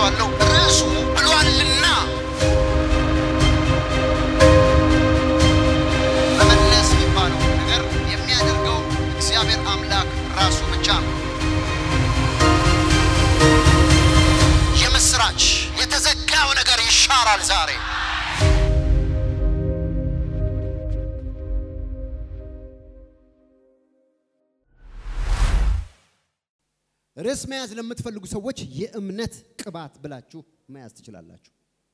ብያቸዋለሁ። ርዕሱ ብሏልና መመለስ የሚባለው ነገር የሚያደርገው እግዚአብሔር አምላክ ራሱ ብቻ ነው። የምስራች የተዘጋው ነገር ይሻራል ዛሬ። ርዕስ መያዝ ለምትፈልጉ ሰዎች የእምነት ቅባት ብላችሁ መያዝ ትችላላችሁ።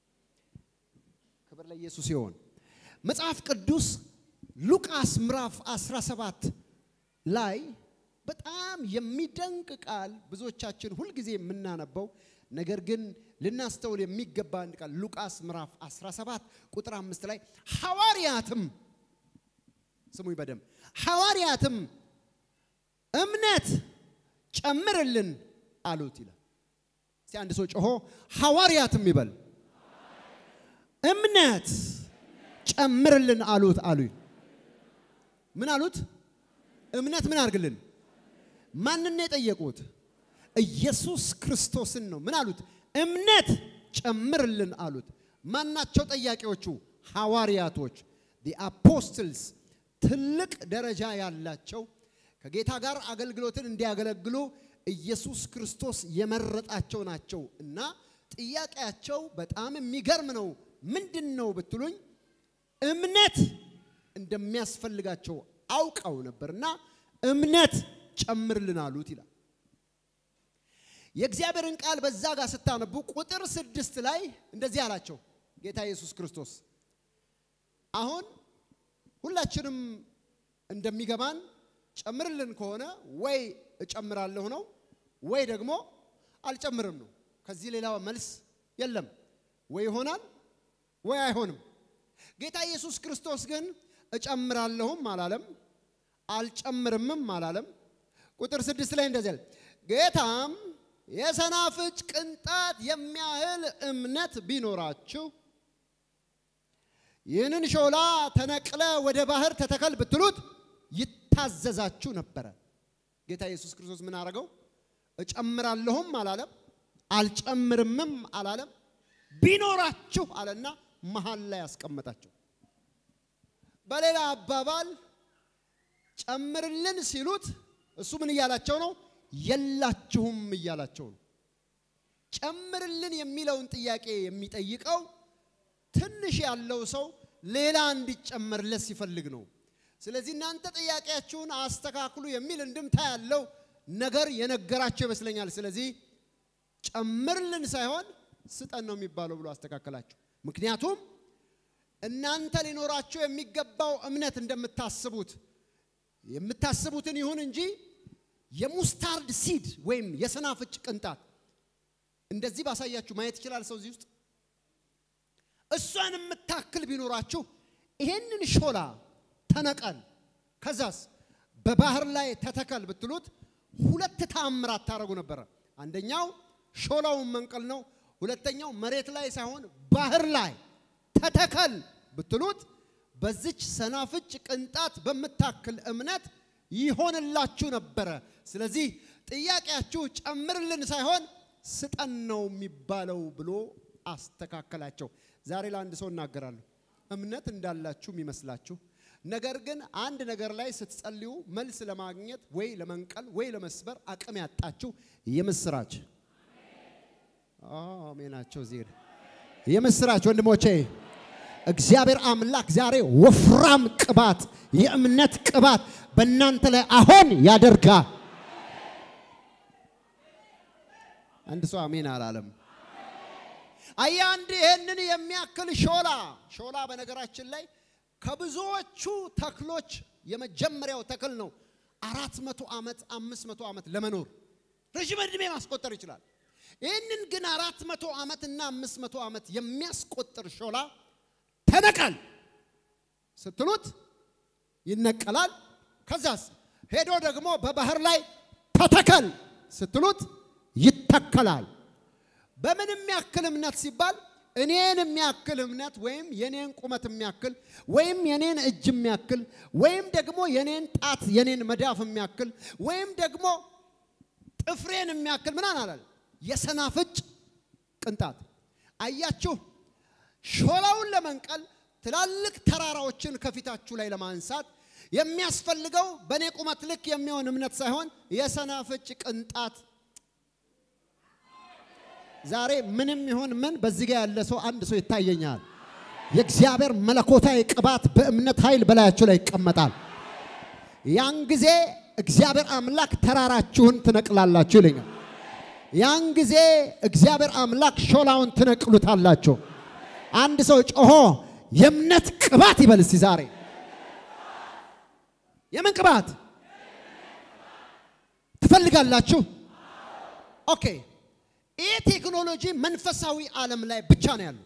ክብር ለኢየሱስ ይሆን። መጽሐፍ ቅዱስ ሉቃስ ምዕራፍ 17 ላይ በጣም የሚደንቅ ቃል ብዙዎቻችን ሁልጊዜ የምናነበው ነገር ግን ልናስተውል የሚገባ አንድ ቃል ሉቃስ ምዕራፍ 17 ቁጥር አምስት ላይ ሐዋርያትም ስሙኝ በደንብ ሐዋርያትም እምነት ጨምርልን አሉት ይላል። እስቲ አንድ ሰው ጮሆ ሐዋርያትም ይበል እምነት ጨምርልን አሉት አሉ። ምን አሉት? እምነት ምን አድርግልን? ማንን ነው የጠየቁት? ኢየሱስ ክርስቶስን ነው። ምን አሉት? እምነት ጨምርልን አሉት። ማናቸው ጠያቂዎቹ? ሐዋርያቶች ዲ አፖስትልስ ትልቅ ደረጃ ያላቸው ከጌታ ጋር አገልግሎትን እንዲያገለግሉ ኢየሱስ ክርስቶስ የመረጣቸው ናቸው እና ጥያቄያቸው በጣም የሚገርም ነው። ምንድን ነው ብትሉኝ እምነት እንደሚያስፈልጋቸው አውቀው ነበርና እምነት ጨምርልን አሉት ይላል። የእግዚአብሔርን ቃል በዛ ጋር ስታነቡ ቁጥር ስድስት ላይ እንደዚህ አላቸው ጌታ ኢየሱስ ክርስቶስ። አሁን ሁላችንም እንደሚገባን ጨምርልን ከሆነ ወይ እጨምራለሁ ነው ወይ ደግሞ አልጨምርም ነው። ከዚህ ሌላ መልስ የለም። ወይ ይሆናል ወይ አይሆንም። ጌታ ኢየሱስ ክርስቶስ ግን እጨምራለሁም አላለም፣ አልጨምርምም አላለም። ቁጥር ስድስት ላይ እንደዚህ አለ፣ ጌታም የሰናፍጭ ቅንጣት የሚያህል እምነት ቢኖራችሁ ይህንን ሾላ ተነቅለ ወደ ባህር ተተከል ብትሉት ይታዘዛችሁ ነበረ። ጌታ ኢየሱስ ክርስቶስ ምን አደረገው? እጨምራለሁም አላለም፣ አልጨምርምም አላለም። ቢኖራችሁ አለና መሀል ላይ ያስቀመጣቸው። በሌላ አባባል ጨምርልን ሲሉት እሱ ምን እያላቸው ነው? የላችሁም እያላቸው ነው። ጨምርልን የሚለውን ጥያቄ የሚጠይቀው ትንሽ ያለው ሰው ሌላ እንዲጨመርለት ሲፈልግ ነው። ስለዚህ እናንተ ጥያቄያችሁን አስተካክሉ የሚል እንድምታ ያለው ነገር የነገራቸው ይመስለኛል። ስለዚህ ጨምርልን ሳይሆን ስጠን ነው የሚባለው ብሎ አስተካከላቸው። ምክንያቱም እናንተ ሊኖራቸው የሚገባው እምነት እንደምታስቡት የምታስቡትን ይሁን እንጂ የሙስታርድ ሲድ ወይም የሰናፍጭ ቅንጣት እንደዚህ ባሳያችሁ ማየት ይችላል ሰው እዚህ ውስጥ እሷን የምታክል ቢኖራችሁ ይሄንን ሾላ ተነቀል ከዛስ በባህር ላይ ተተከል ብትሉት ሁለት ተአምራት ታደርጉ ነበረ። አንደኛው ሾላውን መንቀል ነው። ሁለተኛው መሬት ላይ ሳይሆን ባህር ላይ ተተከል ብትሉት በዚች ሰናፍጭ ቅንጣት በምታክል እምነት ይሆንላችሁ ነበረ። ስለዚህ ጥያቄያችሁ ጨምርልን ሳይሆን ስጠን ነው የሚባለው ብሎ አስተካከላቸው። ዛሬ ለአንድ ሰው እናገራለሁ። እምነት እንዳላችሁ የሚመስላችሁ ነገር ግን አንድ ነገር ላይ ስትጸልዩ መልስ ለማግኘት ወይ ለመንቀል ወይ ለመስበር አቅም ያጣችሁ የምስራች አሜናቸው እዚህ የምስራች ወንድሞቼ፣ እግዚአብሔር አምላክ ዛሬ ወፍራም ቅባት የእምነት ቅባት በእናንተ ላይ አሁን ያደርጋል። አንድ ሰው አሜን አላለም። አያ አንድ ይሄንን የሚያክል ሾላ ሾላ በነገራችን ላይ ከብዙዎቹ ተክሎች የመጀመሪያው ተክል ነው። አራት መቶ ዓመት አምስት መቶ ዓመት ለመኖር ረዥም ዕድሜ ማስቆጠር ይችላል። ይህንን ግን አራት መቶ ዓመት እና አምስት መቶ ዓመት የሚያስቆጥር ሾላ ተነቀል ስትሉት ይነቀላል። ከዛስ ሄዶ ደግሞ በባህር ላይ ተተከል ስትሉት ይተከላል። በምን የሚያክል እምነት ሲባል እኔን የሚያክል እምነት ወይም የኔን ቁመት የሚያክል ወይም የኔን እጅ የሚያክል ወይም ደግሞ የኔን ጣት የኔን መዳፍ የሚያክል ወይም ደግሞ ጥፍሬን የሚያክል ምናን አላለ የሰናፍጭ ቅንጣት። አያችሁ፣ ሾላውን ለመንቀል ትላልቅ ተራራዎችን ከፊታችሁ ላይ ለማንሳት የሚያስፈልገው በእኔ ቁመት ልክ የሚሆን እምነት ሳይሆን የሰናፍጭ ቅንጣት። ዛሬ ምንም ይሁን ምን በዚህ ጋር ያለ ሰው አንድ ሰው ይታየኛል። የእግዚአብሔር መለኮታዊ ቅባት በእምነት ኃይል በላያችሁ ላይ ይቀመጣል። ያን ጊዜ እግዚአብሔር አምላክ ተራራችሁን ትነቅላላችሁ ይለኛል። ያን ጊዜ እግዚአብሔር አምላክ ሾላውን ትነቅሉታላችሁ። አንድ ሰው ጮሆ የእምነት ቅባት ይበል እስቲ ዛሬ የምን ቅባት ትፈልጋላችሁ? ኦኬ። ይህ ቴክኖሎጂ መንፈሳዊ ዓለም ላይ ብቻ ነው ያለው።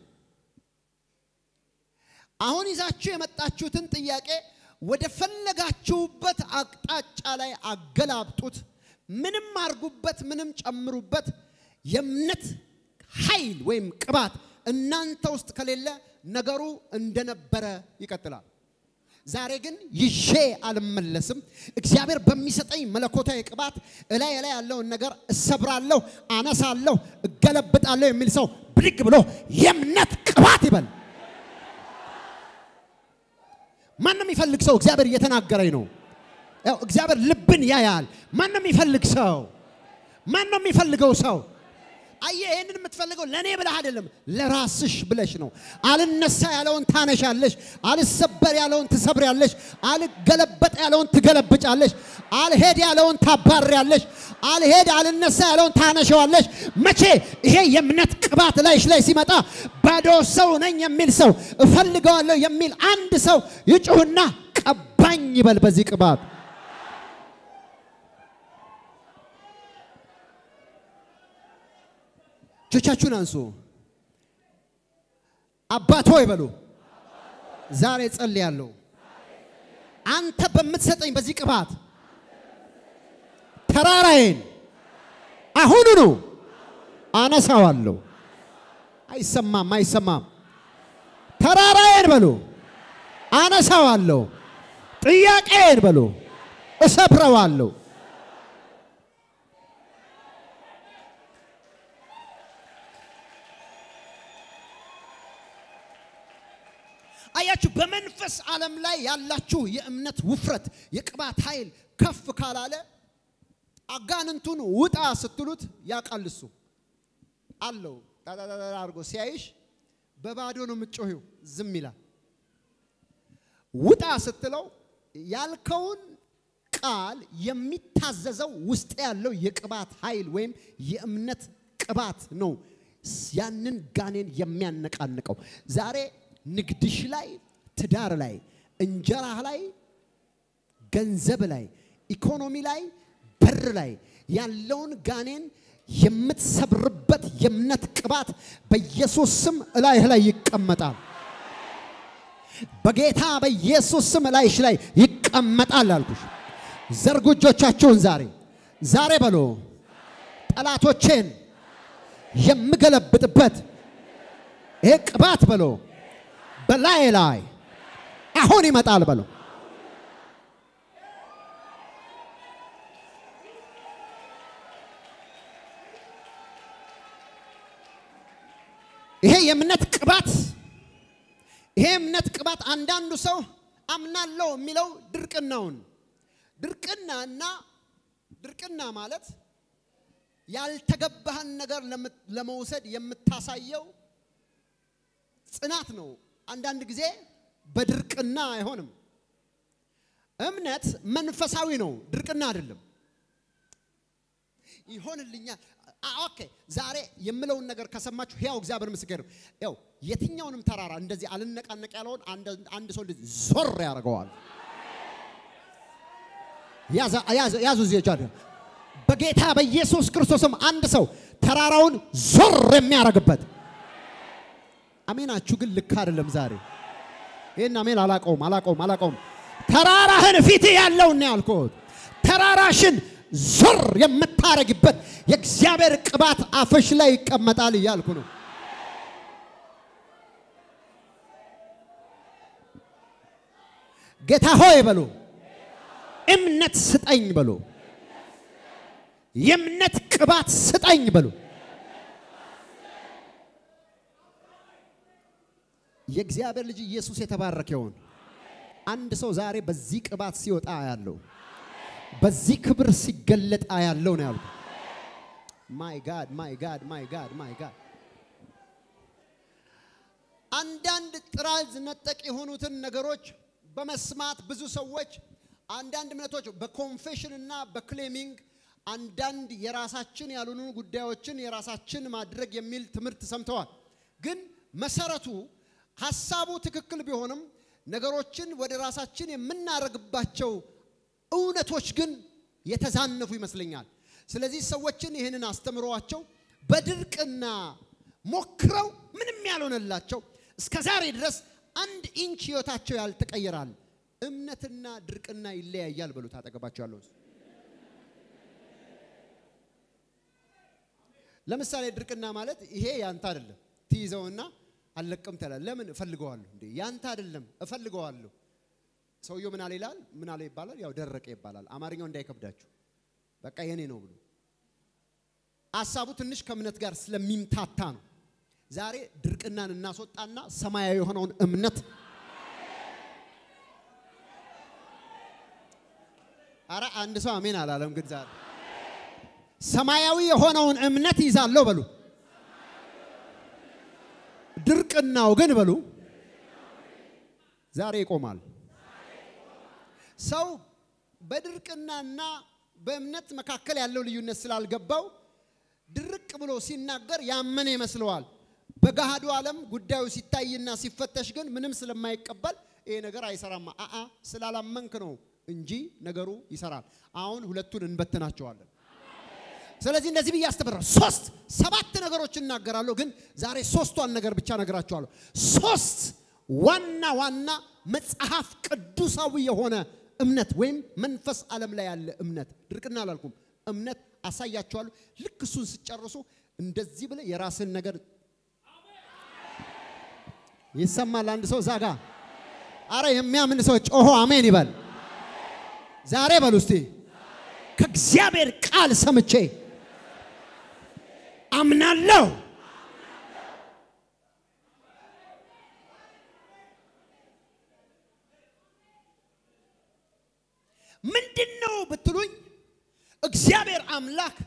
አሁን ይዛችሁ የመጣችሁትን ጥያቄ ወደ ፈለጋችሁበት አቅጣጫ ላይ አገላብጡት። ምንም አርጉበት፣ ምንም ጨምሩበት። የእምነት ኃይል ወይም ቅባት እናንተ ውስጥ ከሌለ ነገሩ እንደነበረ ይቀጥላል። ዛሬ ግን ይዤ አልመለስም። እግዚአብሔር በሚሰጠኝ መለኮታዊ ቅባት እላይ ላይ ያለውን ነገር እሰብራለሁ፣ አነሳለሁ፣ እገለብጣለሁ የሚል ሰው ብድግ ብሎ የእምነት ቅባት ይበል። ማንም የሚፈልግ ሰው እግዚአብሔር እየተናገረኝ ነው። ያው እግዚአብሔር ልብን ያያል። ማንም የሚፈልግ ሰው ማንም የሚፈልገው ሰው አየህ፣ ይህንን የምትፈልገው ለእኔ ብለህ አይደለም፣ ለራስሽ ብለሽ ነው። አልነሳ ያለውን ታነሻለሽ፣ አልሰበር ያለውን ትሰብሪያለሽ፣ አልገለበጥ ያለውን ትገለብጫለሽ፣ አልሄድ ያለውን ታባሪያለሽ፣ አልሄድ አልነሳ ያለውን ታነሸዋለሽ። መቼ ይሄ የእምነት ቅባት ላይሽ ላይ ሲመጣ ባዶ ሰው ነኝ የሚል ሰው እፈልገዋለሁ የሚል አንድ ሰው ይጩህና ቀባኝ ይበል በዚህ ቅባት እጆቻችሁን አንሱ። አባት ሆይ በሉ። ዛሬ ጸልያለሁ። አንተ በምትሰጠኝ በዚህ ቅባት ተራራዬን አሁኑኑ አነሳዋለሁ። አይሰማም፣ አይሰማም። ተራራዬን በሉ አነሳዋለሁ። ጥያቄን በሉ እሰብረዋለሁ። አያችሁ፣ በመንፈስ ዓለም ላይ ያላችሁ የእምነት ውፍረት የቅባት ኃይል ከፍ ካላለ አጋንንቱን ውጣ ስትሉት ያውቃል። እሱ አለው ጣጣጣጣ አድርጎ ሲያይሽ በባዶ ነው የምትጮሂው፣ ዝም ይላል። ውጣ ስትለው ያልከውን ቃል የሚታዘዘው ውስጥ ያለው የቅባት ኃይል ወይም የእምነት ቅባት ነው ያንን ጋኔን የሚያነቃንቀው ዛሬ ንግድሽ ላይ፣ ትዳር ላይ፣ እንጀራህ ላይ፣ ገንዘብ ላይ፣ ኢኮኖሚ ላይ፣ በር ላይ ያለውን ጋኔን የምትሰብርበት የእምነት ቅባት በኢየሱስ ስም እላይህ ላይ ይቀመጣል። በጌታ በኢየሱስ ስም እላይሽ ላይ ይቀመጣል አልኩሽ። ዘርጉ እጆቻችሁን ዛሬ ዛሬ በሎ ጠላቶቼን የምገለብጥበት ይሄ ቅባት በሎ በላይ ላይ አሁን ይመጣል በሎ ይሄ የእምነት ቅባት ይሄ እምነት ቅባት አንዳንዱ ሰው አምናለሁ የሚለው ድርቅናውን ድርቅናና ድርቅና ማለት ያልተገባህን ነገር ለመውሰድ የምታሳየው ጽናት ነው። አንዳንድ ጊዜ በድርቅና አይሆንም። እምነት መንፈሳዊ ነው፣ ድርቅና አይደለም። ይሆንልኛል። ኦኬ፣ ዛሬ የምለውን ነገር ከሰማችሁ ሕያው እግዚአብሔር ምስክር ነው። ያው የትኛውንም ተራራ እንደዚህ አልነቃነቅ ያለውን አንድ ሰው እንደዚህ ዞር ያደርገዋል። ያዙ ዜጃ በጌታ በኢየሱስ ክርስቶስም አንድ ሰው ተራራውን ዞር የሚያደርግበት አሜናችሁ ግን ልክ አይደለም። ዛሬ ይህን አሜን አላቀውም አላቀውም አላቀውም። ተራራህን ፊት ያለውን ያልኩት ተራራሽን ዞር የምታረግበት የእግዚአብሔር ቅባት አፍሽ ላይ ይቀመጣል እያልኩ ነው። ጌታ ሆይ በሉ፣ እምነት ስጠኝ በሉ፣ የእምነት ቅባት ስጠኝ በሉ። የእግዚአብሔር ልጅ ኢየሱስ የተባረከ ይሁን። አንድ ሰው ዛሬ በዚህ ቅባት ሲወጣ ያለው በዚህ ክብር ሲገለጥ ያለው ነው ያልኩት። ማይ ጋድ ማይ ጋድ ማይ ጋድ ማይ ጋድ አንዳንድ ጥራዝ ነጠቅ የሆኑትን ነገሮች በመስማት ብዙ ሰዎች አንዳንድ እምነቶች በኮንፌሽን እና በክሌሚንግ አንዳንድ የራሳችን ያልሆኑ ጉዳዮችን የራሳችን ማድረግ የሚል ትምህርት ሰምተዋል። ግን መሰረቱ ሀሳቡ ትክክል ቢሆንም ነገሮችን ወደ ራሳችን የምናደርግባቸው እውነቶች ግን የተዛነፉ ይመስለኛል። ስለዚህ ሰዎችን ይህንን አስተምረዋቸው በድርቅና ሞክረው ምንም ያልሆነላቸው እስከ ዛሬ ድረስ አንድ ኢንች ህይወታቸው ያልተቀየራል። እምነትና ድርቅና ይለያያል በሉት። አጠገባቸው ያለው ሰው። ለምሳሌ ድርቅና ማለት ይሄ ያንተ አይደለም ትይዘውና አልለቅም ትላለህ። ለምን እፈልገዋለሁ እንዴ? ያንተ አይደለም እፈልገዋለሁ። ሰውየው ምን አለ ይላል? ምን አለ ይባላል? ያው ደረቀ ይባላል። አማርኛው እንዳይከብዳችሁ በቃ የኔ ነው ብሎ ሀሳቡ ትንሽ ከእምነት ጋር ስለሚምታታ ነው። ዛሬ ድርቅናን እናስወጣና ሰማያዊ የሆነውን እምነት አረ አንድ ሰው አሜን አላለም። ግን ዛሬ ሰማያዊ የሆነውን እምነት ይዛለሁ በሉ። ድርቅናው ግን በሉ ዛሬ ይቆማል። ሰው በድርቅናና በእምነት መካከል ያለው ልዩነት ስላልገባው ድርቅ ብሎ ሲናገር ያመነ ይመስለዋል። በገሃዱ ዓለም ጉዳዩ ሲታይና ሲፈተሽ ግን ምንም ስለማይቀበል ይሄ ነገር አይሰራማ አአ ስላላመንክ ነው እንጂ ነገሩ ይሰራል። አሁን ሁለቱን እንበትናቸዋለን። ስለዚህ እንደዚህ ብዬ አስተምራለሁ። ሶስት ሰባት ነገሮች እናገራለሁ፣ ግን ዛሬ ሶስቷን ነገር ብቻ ነግራቸዋለሁ። ሶስት ዋና ዋና መጽሐፍ ቅዱሳዊ የሆነ እምነት ወይም መንፈስ ዓለም ላይ ያለ እምነት ድርቅና አላልኩም፣ እምነት አሳያቸዋለሁ። ልክ እሱን ስጨርሱ እንደዚህ ብለ የራስን ነገር ይሰማል። አንድ ሰው ዛጋ አረ የሚያምን ሰው ጮሆ አሜን ይበል። ዛሬ በሉ እስቲ ከእግዚአብሔር ቃል ሰምቼ አምናለሁ። ምንድን ነው ብትሉኝ እግዚአብሔር አምላክ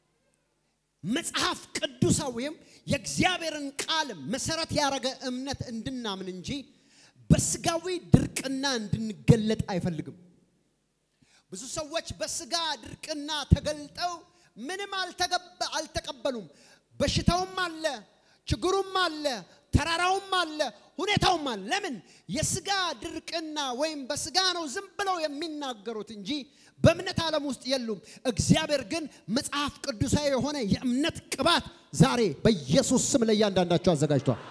መጽሐፍ ቅዱሳዊም የእግዚአብሔርን ቃል መሰረት ያደረገ እምነት እንድናምን እንጂ በስጋዊ ድርቅና እንድንገለጥ አይፈልግም። ብዙ ሰዎች በስጋ ድርቅና ተገልጠው ምንም አልተገባ- አልተቀበሉም። በሽታውም አለ፣ ችግሩም አለ፣ ተራራውም አለ፣ ሁኔታውም አለ። ለምን? የስጋ ድርቅና ወይም በስጋ ነው ዝም ብለው የሚናገሩት እንጂ በእምነት ዓለም ውስጥ የሉም። እግዚአብሔር ግን መጽሐፍ ቅዱሳዊ የሆነ የእምነት ቅባት ዛሬ በኢየሱስ ስም ለእያንዳንዳቸው አዘጋጅቷል።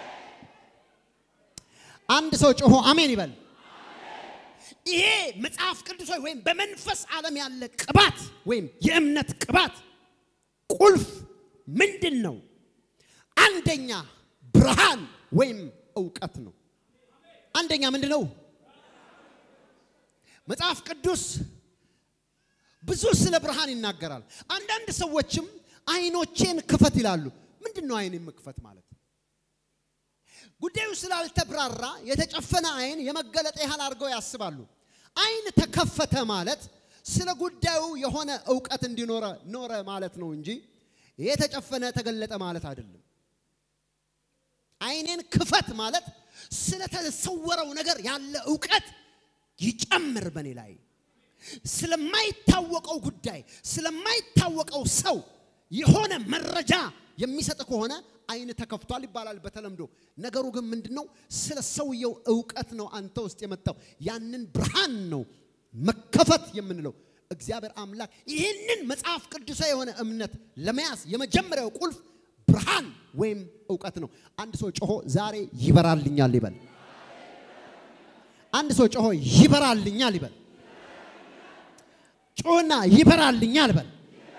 አንድ ሰው ጮሆ አሜን ይበል። ይሄ መጽሐፍ ቅዱሳዊ ወይም በመንፈስ ዓለም ያለ ቅባት ወይም የእምነት ቅባት ቁልፍ ምንድን ነው? አንደኛ ብርሃን ወይም እውቀት ነው። አንደኛ ምንድን ነው? መጽሐፍ ቅዱስ ብዙ ስለ ብርሃን ይናገራል። አንዳንድ ሰዎችም አይኖቼን ክፈት ይላሉ። ምንድን ነው አይን መክፈት ማለት? ጉዳዩ ስላልተብራራ የተጨፈነ አይን የመገለጥ ያህል አድርገው ያስባሉ። አይን ተከፈተ ማለት ስለ ጉዳዩ የሆነ እውቀት እንዲኖረ ኖረ ማለት ነው እንጂ የተጨፈነ ተገለጠ ማለት አይደለም። አይኔን ክፈት ማለት ስለተሰወረው ነገር ያለ እውቀት ይጨምር በእኔ ላይ ስለማይታወቀው ጉዳይ ስለማይታወቀው ሰው የሆነ መረጃ የሚሰጥ ከሆነ አይን ተከፍቷል ይባላል በተለምዶ። ነገሩ ግን ምንድን ነው? ስለ ሰውየው እውቀት ነው አንተ ውስጥ የመጣው። ያንን ብርሃን ነው መከፈት የምንለው። እግዚአብሔር አምላክ ይህንን መጽሐፍ ቅዱሳዊ የሆነ እምነት ለመያዝ የመጀመሪያው ቁልፍ ብርሃን ወይም እውቀት ነው። አንድ ሰው ጮሆ ዛሬ ይበራልኛል ይበል። አንድ ሰው ጮሆ ይበራልኛል ይበል። ጮህና ይበራልኛል በል።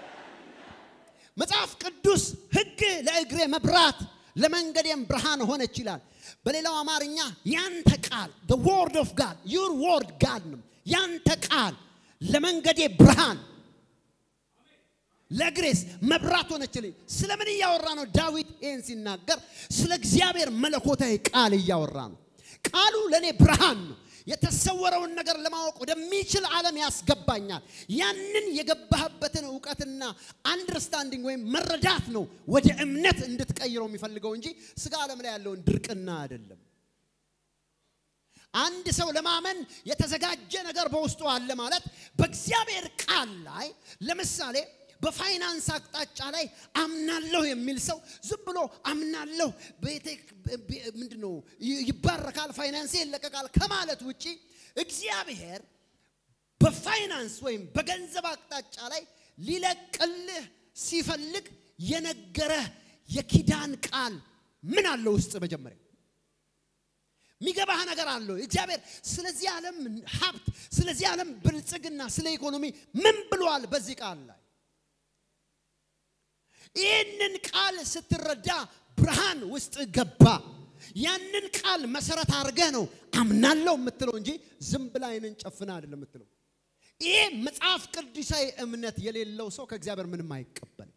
መጽሐፍ ቅዱስ ሕግ ለእግሬ መብራት ለመንገዴም ብርሃን ሆነች ይላል። በሌላው አማርኛ ያንተ ቃል the word of God your word God ነው። ያንተ ቃል ለመንገዴ ብርሃን ለግሬስ መብራት ሆነችልኝ። ስለምን እያወራ ነው? ዳዊት ይህን ሲናገር ስለ እግዚአብሔር መለኮታዊ ቃል እያወራ ነው። ቃሉ ለእኔ ብርሃን ነው። የተሰወረውን ነገር ለማወቅ ወደሚችል ዓለም ያስገባኛል። ያንን የገባህበትን እውቀትና አንደርስታንዲንግ ወይም መረዳት ነው ወደ እምነት እንድትቀይረው የሚፈልገው እንጂ ስጋ ዓለም ላይ ያለውን ድርቅና አይደለም። አንድ ሰው ለማመን የተዘጋጀ ነገር በውስጡ አለ ማለት በእግዚአብሔር ቃል ላይ ለምሳሌ በፋይናንስ አቅጣጫ ላይ አምናለሁ የሚል ሰው ዝም ብሎ አምናለሁ ቤቴ ምንድን ነው ይባረካል፣ ፋይናንሴ ይለቀቃል ከማለት ውጪ እግዚአብሔር በፋይናንስ ወይም በገንዘብ አቅጣጫ ላይ ሊለቅልህ ሲፈልግ የነገረህ የኪዳን ቃል ምን አለው ውስጥ መጀመሪያ የሚገባህ ነገር አለው። እግዚአብሔር ስለዚህ ዓለም ሀብት፣ ስለዚህ ዓለም ብልጽግና፣ ስለ ኢኮኖሚ ምን ብሏል በዚህ ቃል ላይ? ይህንን ቃል ስትረዳ ብርሃን ውስጥ ገባ። ያንን ቃል መሰረት አድርገህ ነው አምናለሁ የምትለው እንጂ ዝም ብላ አይንን ጨፍና አይደለም የምትለው። ይሄ መጽሐፍ ቅዱሳዊ እምነት የሌለው ሰው ከእግዚአብሔር ምንም አይቀበልም።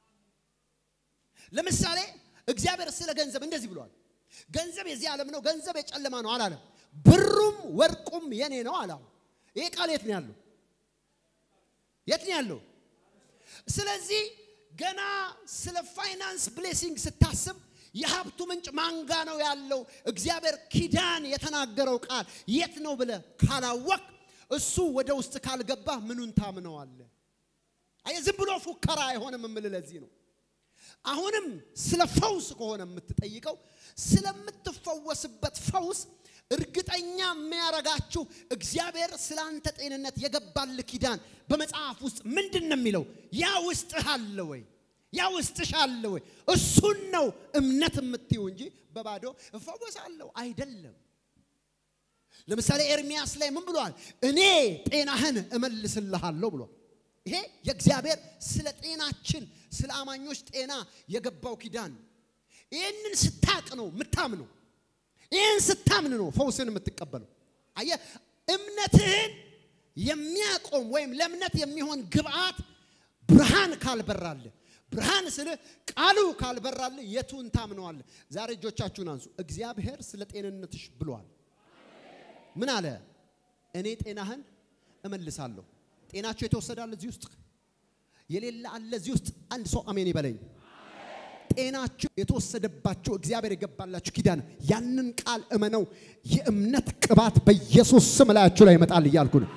ለምሳሌ እግዚአብሔር ስለ ገንዘብ እንደዚህ ብሏል። ገንዘብ የዚህ ዓለም ነው፣ ገንዘብ የጨለማ ነው አላለም። ብሩም ወርቁም የኔ ነው አላሉ። ይሄ ቃል የት ነው ያለው? የት ነው ያለው? ስለዚህ ገና ስለ ፋይናንስ ብሌሲንግ ስታስብ የሀብቱ ምንጭ ማንጋ ነው ያለው? እግዚአብሔር ኪዳን የተናገረው ቃል የት ነው ብለህ ካላወቅ እሱ ወደ ውስጥ ካልገባ ምኑን ታምነዋለህ? አየህ፣ ዝም ብሎ ፉከራ አይሆንም የምልህ ለዚህ ነው። አሁንም ስለ ፈውስ ከሆነ የምትጠይቀው ስለምትፈወስበት ፈውስ እርግጠኛ የሚያረጋችሁ እግዚአብሔር ስለ አንተ ጤንነት የገባል ኪዳን በመጽሐፍ ውስጥ ምንድን ነው የሚለው? ያ ውስጥህ አለ ወይ? ያ ውስጥሽ አለ ወይ? እሱን ነው እምነት የምትይው እንጂ በባዶ እፈወሳለሁ አይደለም። ለምሳሌ ኤርሚያስ ላይ ምን ብሏል? እኔ ጤናህን እመልስልሃለሁ ብሏል። ይሄ የእግዚአብሔር ስለ ጤናችን ስለ አማኞች ጤና የገባው ኪዳን ነው። ይህንን ስታቅ ነው የምታምነው። ይህን ስታምን ነው ፈውስን የምትቀበለው። አየህ፣ እምነትህን የሚያቆም ወይም ለእምነት የሚሆን ግብአት ብርሃን ካልበራልህ፣ ብርሃን ስልህ ቃሉ ካልበራልህ የቱን ታምነዋለህ? ዛሬ እጆቻችሁን አንሱ። እግዚአብሔር ስለ ጤንነትሽ ብሏል። ምን አለ? እኔ ጤናህን እመልሳለሁ። ጤናችሁ የተወሰዳል እዚህ ውስጥ የሌለ አለ እዚህ ውስጥ አንድ ሰው አሜን ይበለኝ። ጤናችሁ የተወሰደባችሁ እግዚአብሔር የገባላችሁ ኪዳን ያንን ቃል እመነው። የእምነት ቅባት በኢየሱስ ስም ላያችሁ ላይ ይመጣል እያልኩ ነው።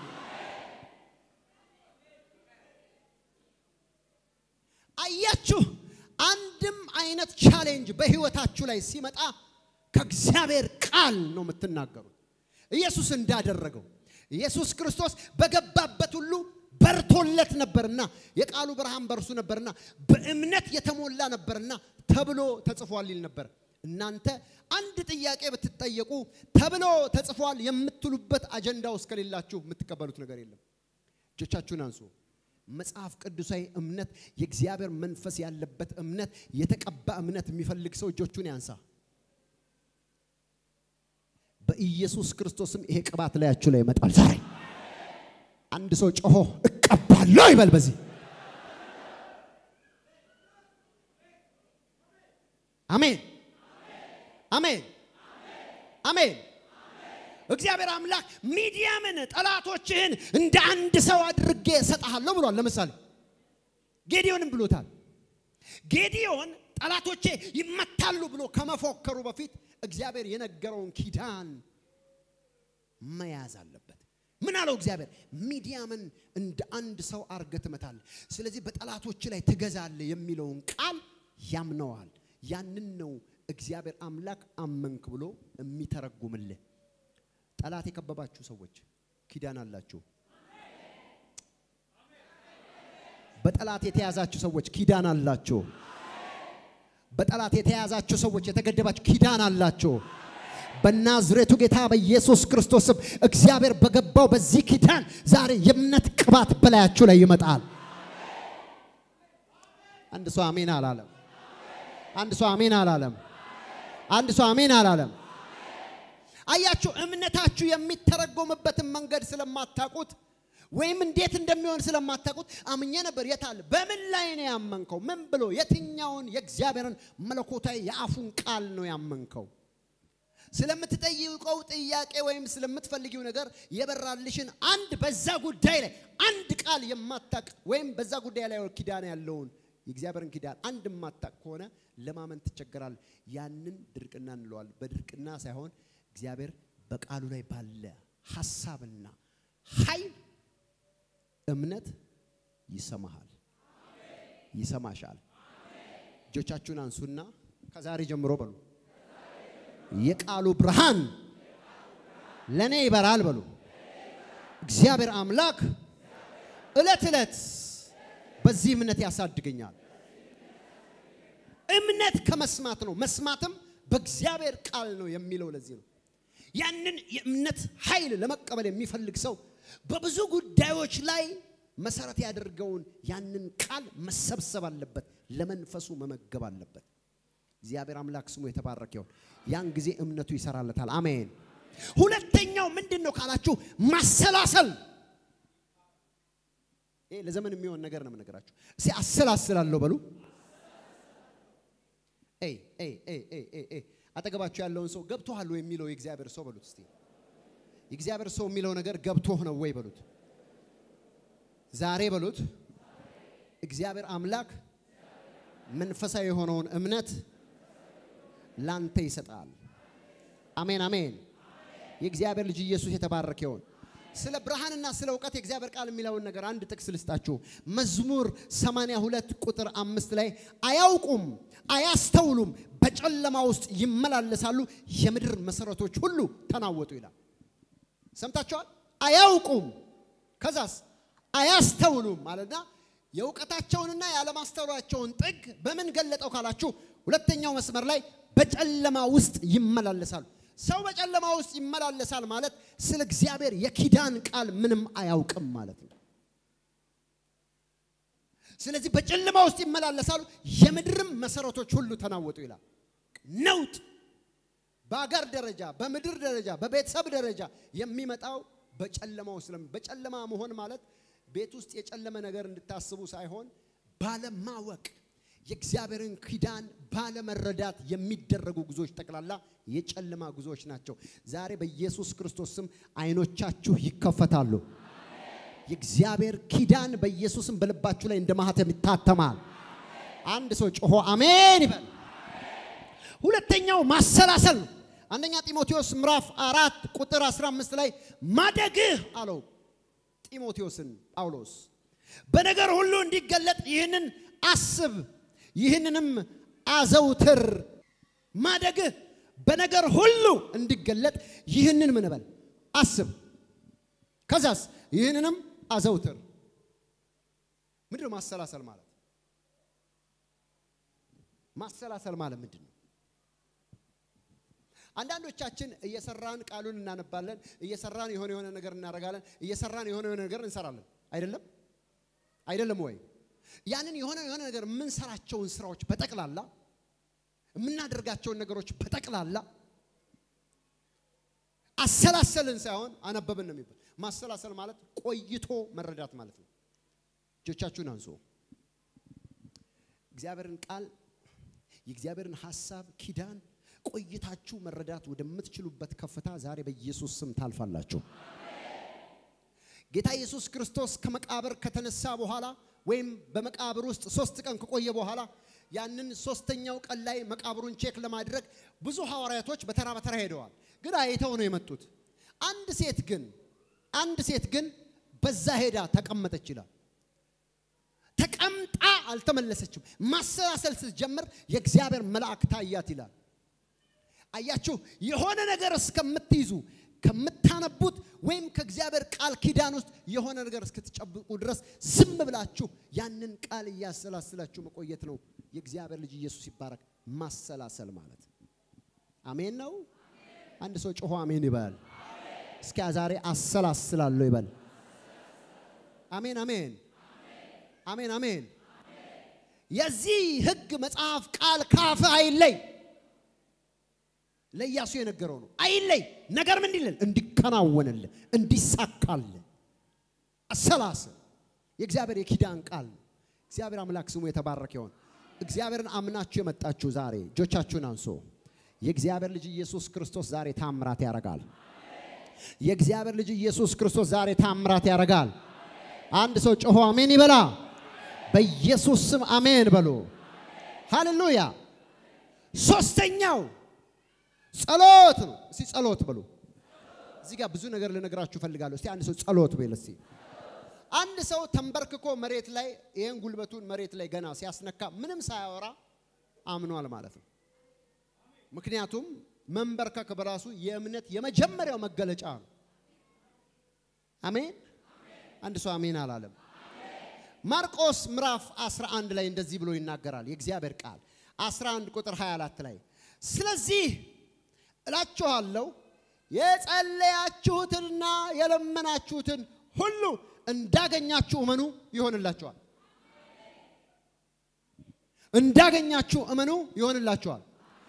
አያችሁ፣ አንድም አይነት ቻሌንጅ በህይወታችሁ ላይ ሲመጣ ከእግዚአብሔር ቃል ነው የምትናገሩት። ኢየሱስ እንዳደረገው ኢየሱስ ክርስቶስ በገባበት ሁሉ በርቶለት ነበርና የቃሉ ብርሃን በእርሱ ነበርና በእምነት የተሞላ ነበርና ተብሎ ተጽፏል ይል ነበር። እናንተ አንድ ጥያቄ ብትጠየቁ ተብሎ ተጽፏል የምትሉበት አጀንዳ ውስጥ ከሌላችሁ የምትቀበሉት ነገር የለም። እጆቻችሁን አንሱ። መጽሐፍ ቅዱሳዊ እምነት፣ የእግዚአብሔር መንፈስ ያለበት እምነት፣ የተቀባ እምነት የሚፈልግ ሰው እጆቹን ያንሳ። በኢየሱስ ክርስቶስም ይሄ ቅባት ላያችሁ ላይ ይመጣል ዛሬ። አንድ ሰው ጮሆ እቀባለሁ ይበል። በዚህ አሜን፣ አሜን፣ አሜን። እግዚአብሔር አምላክ ሚዲያምን ጠላቶችህን እንደ አንድ ሰው አድርጌ እሰጥሃለሁ ብሏል። ለምሳሌ ጌዲዮንም ብሎታል። ጌዲዮን ጠላቶቼ ይመታሉ ብሎ ከመፎከሩ በፊት እግዚአብሔር የነገረውን ኪዳን መያዝ አለበት። ምን አለው እግዚአብሔር? ሚዲያምን እንደ አንድ ሰው አርገህ ትመታለህ፣ ስለዚህ በጠላቶች ላይ ትገዛለህ የሚለውን ቃል ያምነዋል። ያንን ነው እግዚአብሔር አምላክ አመንክ ብሎ የሚተረጉምልህ። ጠላት የከበባችሁ ሰዎች ኪዳን አላችሁ። በጠላት የተያዛችሁ ሰዎች ኪዳን አላችሁ። በጠላት የተያዛችሁ ሰዎች የተገደባችሁ ኪዳን አላችሁ። በናዝሬቱ ጌታ በኢየሱስ ክርስቶስም እግዚአብሔር በገባው በዚህ ኪዳን ዛሬ የእምነት ቅባት በላያችሁ ላይ ይመጣል። አንድ ሰው አሜን አላለም። አንድ ሰው አሜን አላለም። አንድ ሰው አሜን አላለም። አያችሁ፣ እምነታችሁ የሚተረጎምበትን መንገድ ስለማታውቁት ወይም እንዴት እንደሚሆን ስለማታውቁት አምኜ ነበር። የት አለ? በምን ላይ ነው ያመንከው? ምን ብሎ የትኛውን የእግዚአብሔርን መለኮታዊ የአፉን ቃል ነው ያመንከው? ስለምትጠይቀው ጥያቄ ወይም ስለምትፈልጊው ነገር የበራልሽን አንድ በዛ ጉዳይ ላይ አንድ ቃል የማታቅ ወይም በዛ ጉዳይ ላይ ኪዳን ያለውን የእግዚአብሔርን ኪዳን አንድ የማታቅ ከሆነ ለማመን ትቸገራል። ያንን ድርቅና እንለዋል። በድርቅና ሳይሆን እግዚአብሔር በቃሉ ላይ ባለ ሀሳብና ኃይል እምነት ይሰማሃል፣ ይሰማሻል። እጆቻችሁን አንሱና ከዛሬ ጀምሮ በሉ የቃሉ ብርሃን ለእኔ ይበራል በሉ። እግዚአብሔር አምላክ ዕለት ዕለት በዚህ እምነት ያሳድገኛል። እምነት ከመስማት ነው፣ መስማትም በእግዚአብሔር ቃል ነው የሚለው ለዚህ ነው። ያንን የእምነት ኃይል ለመቀበል የሚፈልግ ሰው በብዙ ጉዳዮች ላይ መሰረት ያደርገውን ያንን ቃል መሰብሰብ አለበት፣ ለመንፈሱ መመገብ አለበት። እግዚአብሔር አምላክ ስሙ የተባረከ ይሁን። ያን ጊዜ እምነቱ ይሰራለታል። አሜን። ሁለተኛው ምንድን ነው ካላችሁ ማሰላሰል። ይሄ ለዘመን የሚሆን ነገር ነው የምነግራችሁ። እስኪ አሰላስላለሁ በሉ። ኤይ ኤይ ኤይ ኤይ ኤይ ኤይ አጠገባችሁ ያለውን ሰው ገብቶሃል ወይ የሚለው የእግዚአብሔር ሰው በሉት እስቲ። የእግዚአብሔር ሰው የሚለው ነገር ገብቶህ ነው ወይ በሉት። ዛሬ በሉት እግዚአብሔር አምላክ መንፈሳዊ የሆነውን እምነት ላንተ ይሰጣል። አሜን አሜን። የእግዚአብሔር ልጅ ኢየሱስ የተባረከ ይሁን። ስለ ብርሃንና ስለ እውቀት የእግዚአብሔር ቃል የሚለውን ነገር አንድ ጥቅስ ልስጣችሁ። መዝሙር 82 ቁጥር አምስት ላይ አያውቁም፣ አያስተውሉም፣ በጨለማ ውስጥ ይመላለሳሉ፣ የምድር መሰረቶች ሁሉ ተናወጡ ይላል። ሰምታችኋል? አያውቁም፣ ከዛስ አያስተውሉም ማለትና የእውቀታቸውንና ያለማስተዋላቸውን ጥግ በምን ገለጠው ካላችሁ ሁለተኛው መስመር ላይ በጨለማ ውስጥ ይመላለሳሉ። ሰው በጨለማ ውስጥ ይመላለሳል ማለት ስለ እግዚአብሔር የኪዳን ቃል ምንም አያውቅም ማለት ነው። ስለዚህ በጨለማ ውስጥ ይመላለሳሉ፣ የምድርም መሰረቶች ሁሉ ተናወጡ ይላል። ነውጥ በአገር ደረጃ፣ በምድር ደረጃ፣ በቤተሰብ ደረጃ የሚመጣው በጨለማ ውስጥ በጨለማ መሆን ማለት ቤት ውስጥ የጨለመ ነገር እንድታስቡ ሳይሆን ባለማወቅ የእግዚአብሔርን ኪዳን ባለመረዳት የሚደረጉ ጉዞዎች ጠቅላላ የጨለማ ጉዞዎች ናቸው። ዛሬ በኢየሱስ ክርስቶስ ስም አይኖቻችሁ ይከፈታሉ። የእግዚአብሔር ኪዳን በኢየሱስም በልባችሁ ላይ እንደ ማህተም ይታተማል። አንድ ሰው ጮሆ አሜን ይበል። ሁለተኛው ማሰላሰል ነው። አንደኛ ጢሞቴዎስ ምዕራፍ አራት ቁጥር 15 ላይ ማደግህ አለው ጢሞቴዎስን ጳውሎስ በነገር ሁሉ እንዲገለጥ ይህንን አስብ፣ ይህንንም አዘውትር። ማደግህ በነገር ሁሉ እንዲገለጥ ይህንን ምን በል አስብ፣ ከዛስ ይህንንም አዘውትር። ምንድን ነው ማሰላሰል ማለት? ማሰላሰል ማለት ምንድን ነው? አንዳንዶቻችን እየሰራን ቃሉን እናነባለን፣ እየሰራን የሆነ የሆነ ነገር እናደርጋለን፣ እየሰራን የሆነ የሆነ ነገር እንሰራለን። አይደለም አይደለም ወይ? ያንን የሆነ የሆነ ነገር የምንሰራቸውን ስራዎች በጠቅላላ የምናደርጋቸውን ነገሮች በጠቅላላ አሰላሰልን ሳይሆን አነበብን ነው የሚባል። ማሰላሰል ማለት ቆይቶ መረዳት ማለት ነው። እጆቻችሁን አንሱ። እግዚአብሔርን ቃል የእግዚአብሔርን ሐሳብ ኪዳን ቆይታችሁ መረዳት ወደምትችሉበት ከፍታ ዛሬ በኢየሱስ ስም ታልፋላችሁ። ጌታ ኢየሱስ ክርስቶስ ከመቃብር ከተነሳ በኋላ ወይም በመቃብር ውስጥ ሶስት ቀን ከቆየ በኋላ ያንን ሶስተኛው ቀን ላይ መቃብሩን ቼክ ለማድረግ ብዙ ሐዋርያቶች በተራ በተራ ሄደዋል። ግን አይተው ነው የመጡት። አንድ ሴት ግን አንድ ሴት ግን በዛ ሄዳ ተቀመጠች ይላል። ተቀምጣ አልተመለሰችም። ማሰላሰል ስትጀምር የእግዚአብሔር መልአክ ታያት ይላል። አያችሁ፣ የሆነ ነገር እስከምትይዙ ከምታነቡት ወይም ከእግዚአብሔር ቃል ኪዳን ውስጥ የሆነ ነገር እስክትጨብቁ ድረስ ዝም ብላችሁ ያንን ቃል እያሰላስላችሁ መቆየት ነው። የእግዚአብሔር ልጅ ኢየሱስ ይባረክ። ማሰላሰል ማለት አሜን ነው። አንድ ሰው ጮሆ አሜን ይበል። እስኪ ዛሬ አሰላስላለሁ ይበል። አሜን አሜን አሜን አሜን። የዚህ ሕግ መጽሐፍ ቃል ካፍ አይለይ ለኢያሱ የነገረው ነው። አይለይ ነገር ምን እንዲልል እንዲከናወንልህ እንዲሳካልህ። አሰላስል። የእግዚአብሔር የኪዳን ቃል ነው። እግዚአብሔር አምላክ ስሙ የተባረከ ይሆን። እግዚአብሔርን አምናችሁ የመጣችሁ ዛሬ እጆቻችሁን አንሶ የእግዚአብሔር ልጅ ኢየሱስ ክርስቶስ ዛሬ ታምራት ያደርጋል። የእግዚአብሔር ልጅ ኢየሱስ ክርስቶስ ዛሬ ታምራት ያደርጋል። አንድ ሰው ጮሆ አሜን ይበላ። በኢየሱስ ስም አሜን በሉ። ሃሌሉያ። ሶስተኛው ጸሎት ነው። እስቲ ጸሎት በሉ። እዚህ ጋር ብዙ ነገር ልነግራችሁ እፈልጋለሁ። እስቲ አንድ ሰው ጸሎት በል እስቲ። አንድ ሰው ተንበርክኮ መሬት ላይ ይህን ጉልበቱን መሬት ላይ ገና ሲያስነካ ምንም ሳያወራ አምኗል ማለት ነው። ምክንያቱም መንበርከክ በራሱ የእምነት የመጀመሪያው መገለጫ ነው። አሜን። አንድ ሰው አሜን አላለም። ማርቆስ ምዕራፍ 11 ላይ እንደዚህ ብሎ ይናገራል የእግዚአብሔር ቃል 11 ቁጥር 24 ላይ ስለዚህ እላችኋለሁ የጸለያችሁትንና የለመናችሁትን ሁሉ እንዳገኛችሁ እመኑ ይሆንላችኋል። እንዳገኛችሁ እመኑ ይሆንላችኋል።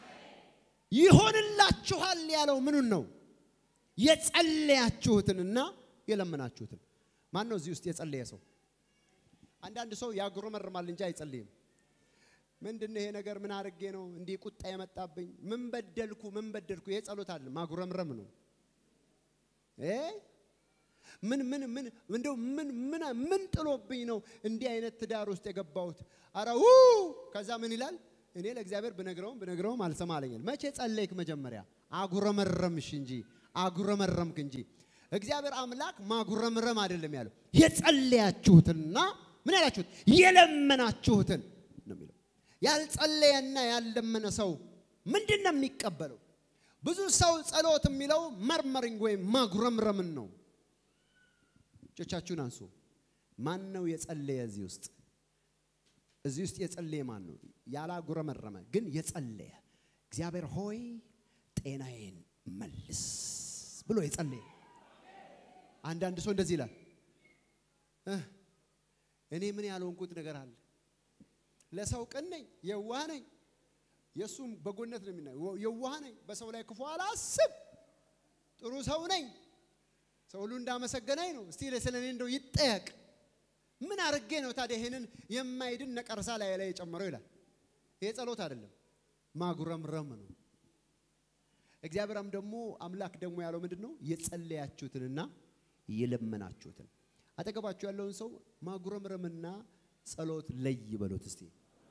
ይሆንላችኋል ያለው ምኑን ነው? የጸለያችሁትንና የለመናችሁትን። ማን ነው እዚህ ውስጥ የጸለየ ሰው? አንዳንድ ሰው ያጉረመርማል እንጂ አይጸልይም። ምንድን ነው ይሄ ነገር? ምን አድርጌ ነው እንዲህ ቁጣ የመጣብኝ? ምን በደልኩ? ምን በደልኩ? ይሄ ጸሎት አለ ማጉረምረም ነው። እ ምን ምን ምን እንደው ምን ምን ምን ጥሎብኝ ነው እንዲህ አይነት ትዳር ውስጥ የገባሁት? አረ ው ከዛ ምን ይላል? እኔ ለእግዚአብሔር ብነግረውም ብነግረውም አልሰማ አለኛል። መቼ ጸለይክ? መጀመሪያ አጉረመረምሽ እንጂ አጉረመረምክ እንጂ እግዚአብሔር አምላክ ማጉረምረም አይደለም ያለው የጸለያችሁትና ምን ያላችሁት የለመናችሁትን ነው የሚለው። ያልጸለየና ያልለመነ ሰው ምንድን ነው የሚቀበለው? ብዙ ሰው ጸሎት የሚለው መርመሪንግ ወይም ማጉረምረምን ነው። እጆቻችሁን አንሱ። ማን ነው የጸለየ እዚህ ውስጥ? እዚህ ውስጥ የጸለየ ማን ነው? ያላጉረመረመ ግን የጸለየ እግዚአብሔር ሆይ ጤናዬን መልስ ብሎ የጸለየ አንዳንድ ሰው እንደዚህ ይላል እህ እኔ ምን ያልሆንኩት ነገር አለ? ለሰው ቅን ነኝ፣ የዋህ ነኝ። የእሱም በጎነት ነው የሚና የዋህ ነኝ፣ በሰው ላይ ክፉ አላስብ፣ ጥሩ ሰው ነኝ፣ ሰው ሁሉ እንዳመሰገናኝ ነው። እስቲ ስለ እኔ እንደው ይጠየቅ። ምን አድርጌ ነው ታዲያ ይሄንን የማይድን ነቀርሳ ላይ ላይ የጨመረው ይላል። ይሄ ጸሎት አይደለም፣ ማጉረምረም ነው። እግዚአብሔርም ደግሞ አምላክ ደግሞ ያለው ምንድን ነው? የጸለያችሁትንና የለመናችሁትን አጠገባችሁ ያለውን ሰው ማጉረምረምና ጸሎት ለይ በሉት እስቲ።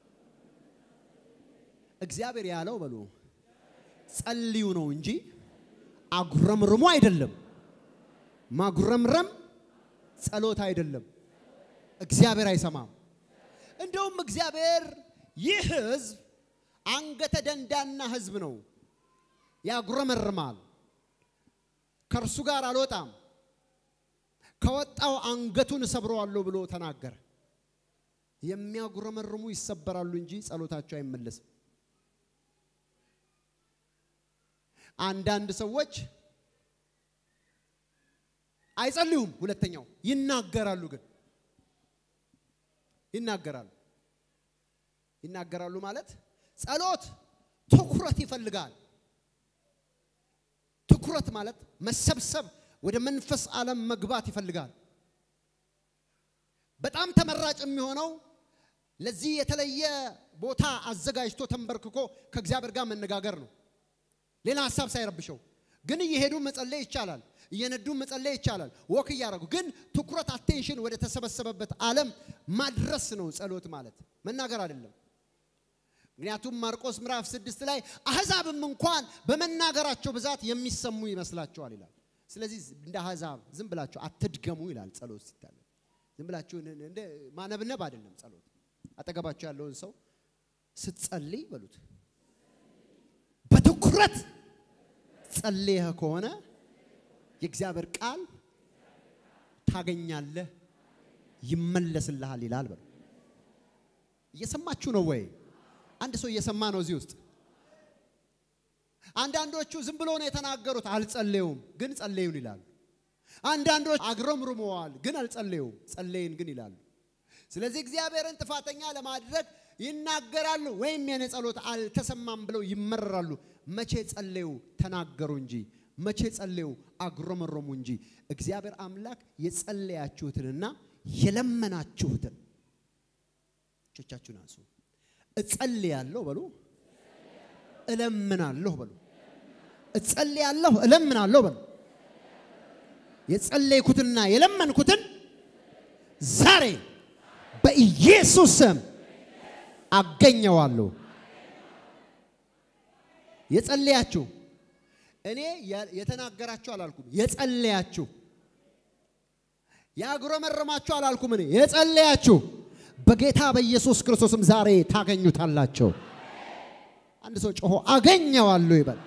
እግዚአብሔር ያለው በሉ ጸልዩ ነው እንጂ አጉረምርሙ አይደለም። ማጉረምረም ጸሎት አይደለም። እግዚአብሔር አይሰማም። እንደውም እግዚአብሔር ይህ ሕዝብ አንገተ ደንዳና ሕዝብ ነው፣ ያጉረመርማል፣ ከእርሱ ጋር አልወጣም ከወጣው አንገቱን እሰብረዋለሁ ብሎ ተናገረ። የሚያጉረመርሙ ይሰበራሉ እንጂ ጸሎታቸው አይመለስም። አንዳንድ ሰዎች አይጸልዩም። ሁለተኛው ይናገራሉ፣ ግን ይናገራሉ። ይናገራሉ ማለት ጸሎት ትኩረት ይፈልጋል። ትኩረት ማለት መሰብሰብ ወደ መንፈስ ዓለም መግባት ይፈልጋል። በጣም ተመራጭ የሚሆነው ለዚህ የተለየ ቦታ አዘጋጅቶ ተንበርክኮ ከእግዚአብሔር ጋር መነጋገር ነው። ሌላ ሀሳብ ሳይረብሸው ግን እየሄዱ መጸለይ ይቻላል። እየነዱ መጸለይ ይቻላል። ወክ እያደረጉ ግን ትኩረት አቴንሽን ወደ ተሰበሰበበት ዓለም ማድረስ ነው ጸሎት ማለት መናገር አይደለም። ምክንያቱም ማርቆስ ምዕራፍ ስድስት ላይ አሕዛብም እንኳን በመናገራቸው ብዛት የሚሰሙ ይመስላቸዋል ይላል። ስለዚህ እንደ አሕዛብ ዝም ብላችሁ አትድገሙ ይላል። ጸሎት ሲታለ ዝም ብላችሁ እንደ ማነብነብ አይደለም ጸሎት። አጠገባችሁ ያለውን ሰው ስትጸልይ በሉት በትኩረት ጸልየህ ከሆነ የእግዚአብሔር ቃል ታገኛለህ፣ ይመለስልሃል ይላል። በሉ እየሰማችሁ ነው ወይ? አንድ ሰው እየሰማ ነው እዚህ ውስጥ አንዳንዶቹ ዝም ብሎ ነው የተናገሩት፣ አልጸለዩም፣ ግን ጸለዩን ይላሉ። አንዳንዶች አግረምርመዋል፣ ግን አልጸለዩም፣ ጸለይን ግን ይላሉ። ስለዚህ እግዚአብሔርን ጥፋተኛ ለማድረግ ይናገራሉ፣ ወይም የኔ ጸሎት አልተሰማም ብለው ይመረራሉ። መቼ ጸለዩ? ተናገሩ እንጂ መቼ ጸለዩ? አጉረመረሙ እንጂ እግዚአብሔር አምላክ የጸለያችሁትንና የለመናችሁትን እጆቻችሁን አንሱ። እጸልያለሁ በሉ፣ እለምናለሁ በሉ፣ እጸልያለሁ እለምናለሁ በሉ። የጸለይኩትና የለመንኩትን ዛሬ በኢየሱስ ስም አገኘዋለሁ። የጸለያችሁ እኔ የተናገራችሁ አላልኩም። የጸለያችሁ ያጉረመረማችሁ አላልኩም። እኔ የጸለያችሁ በጌታ በኢየሱስ ክርስቶስም ዛሬ ታገኙታላችሁ። አንድ ሰው ጮሆ አገኘዋለሁ ይበል።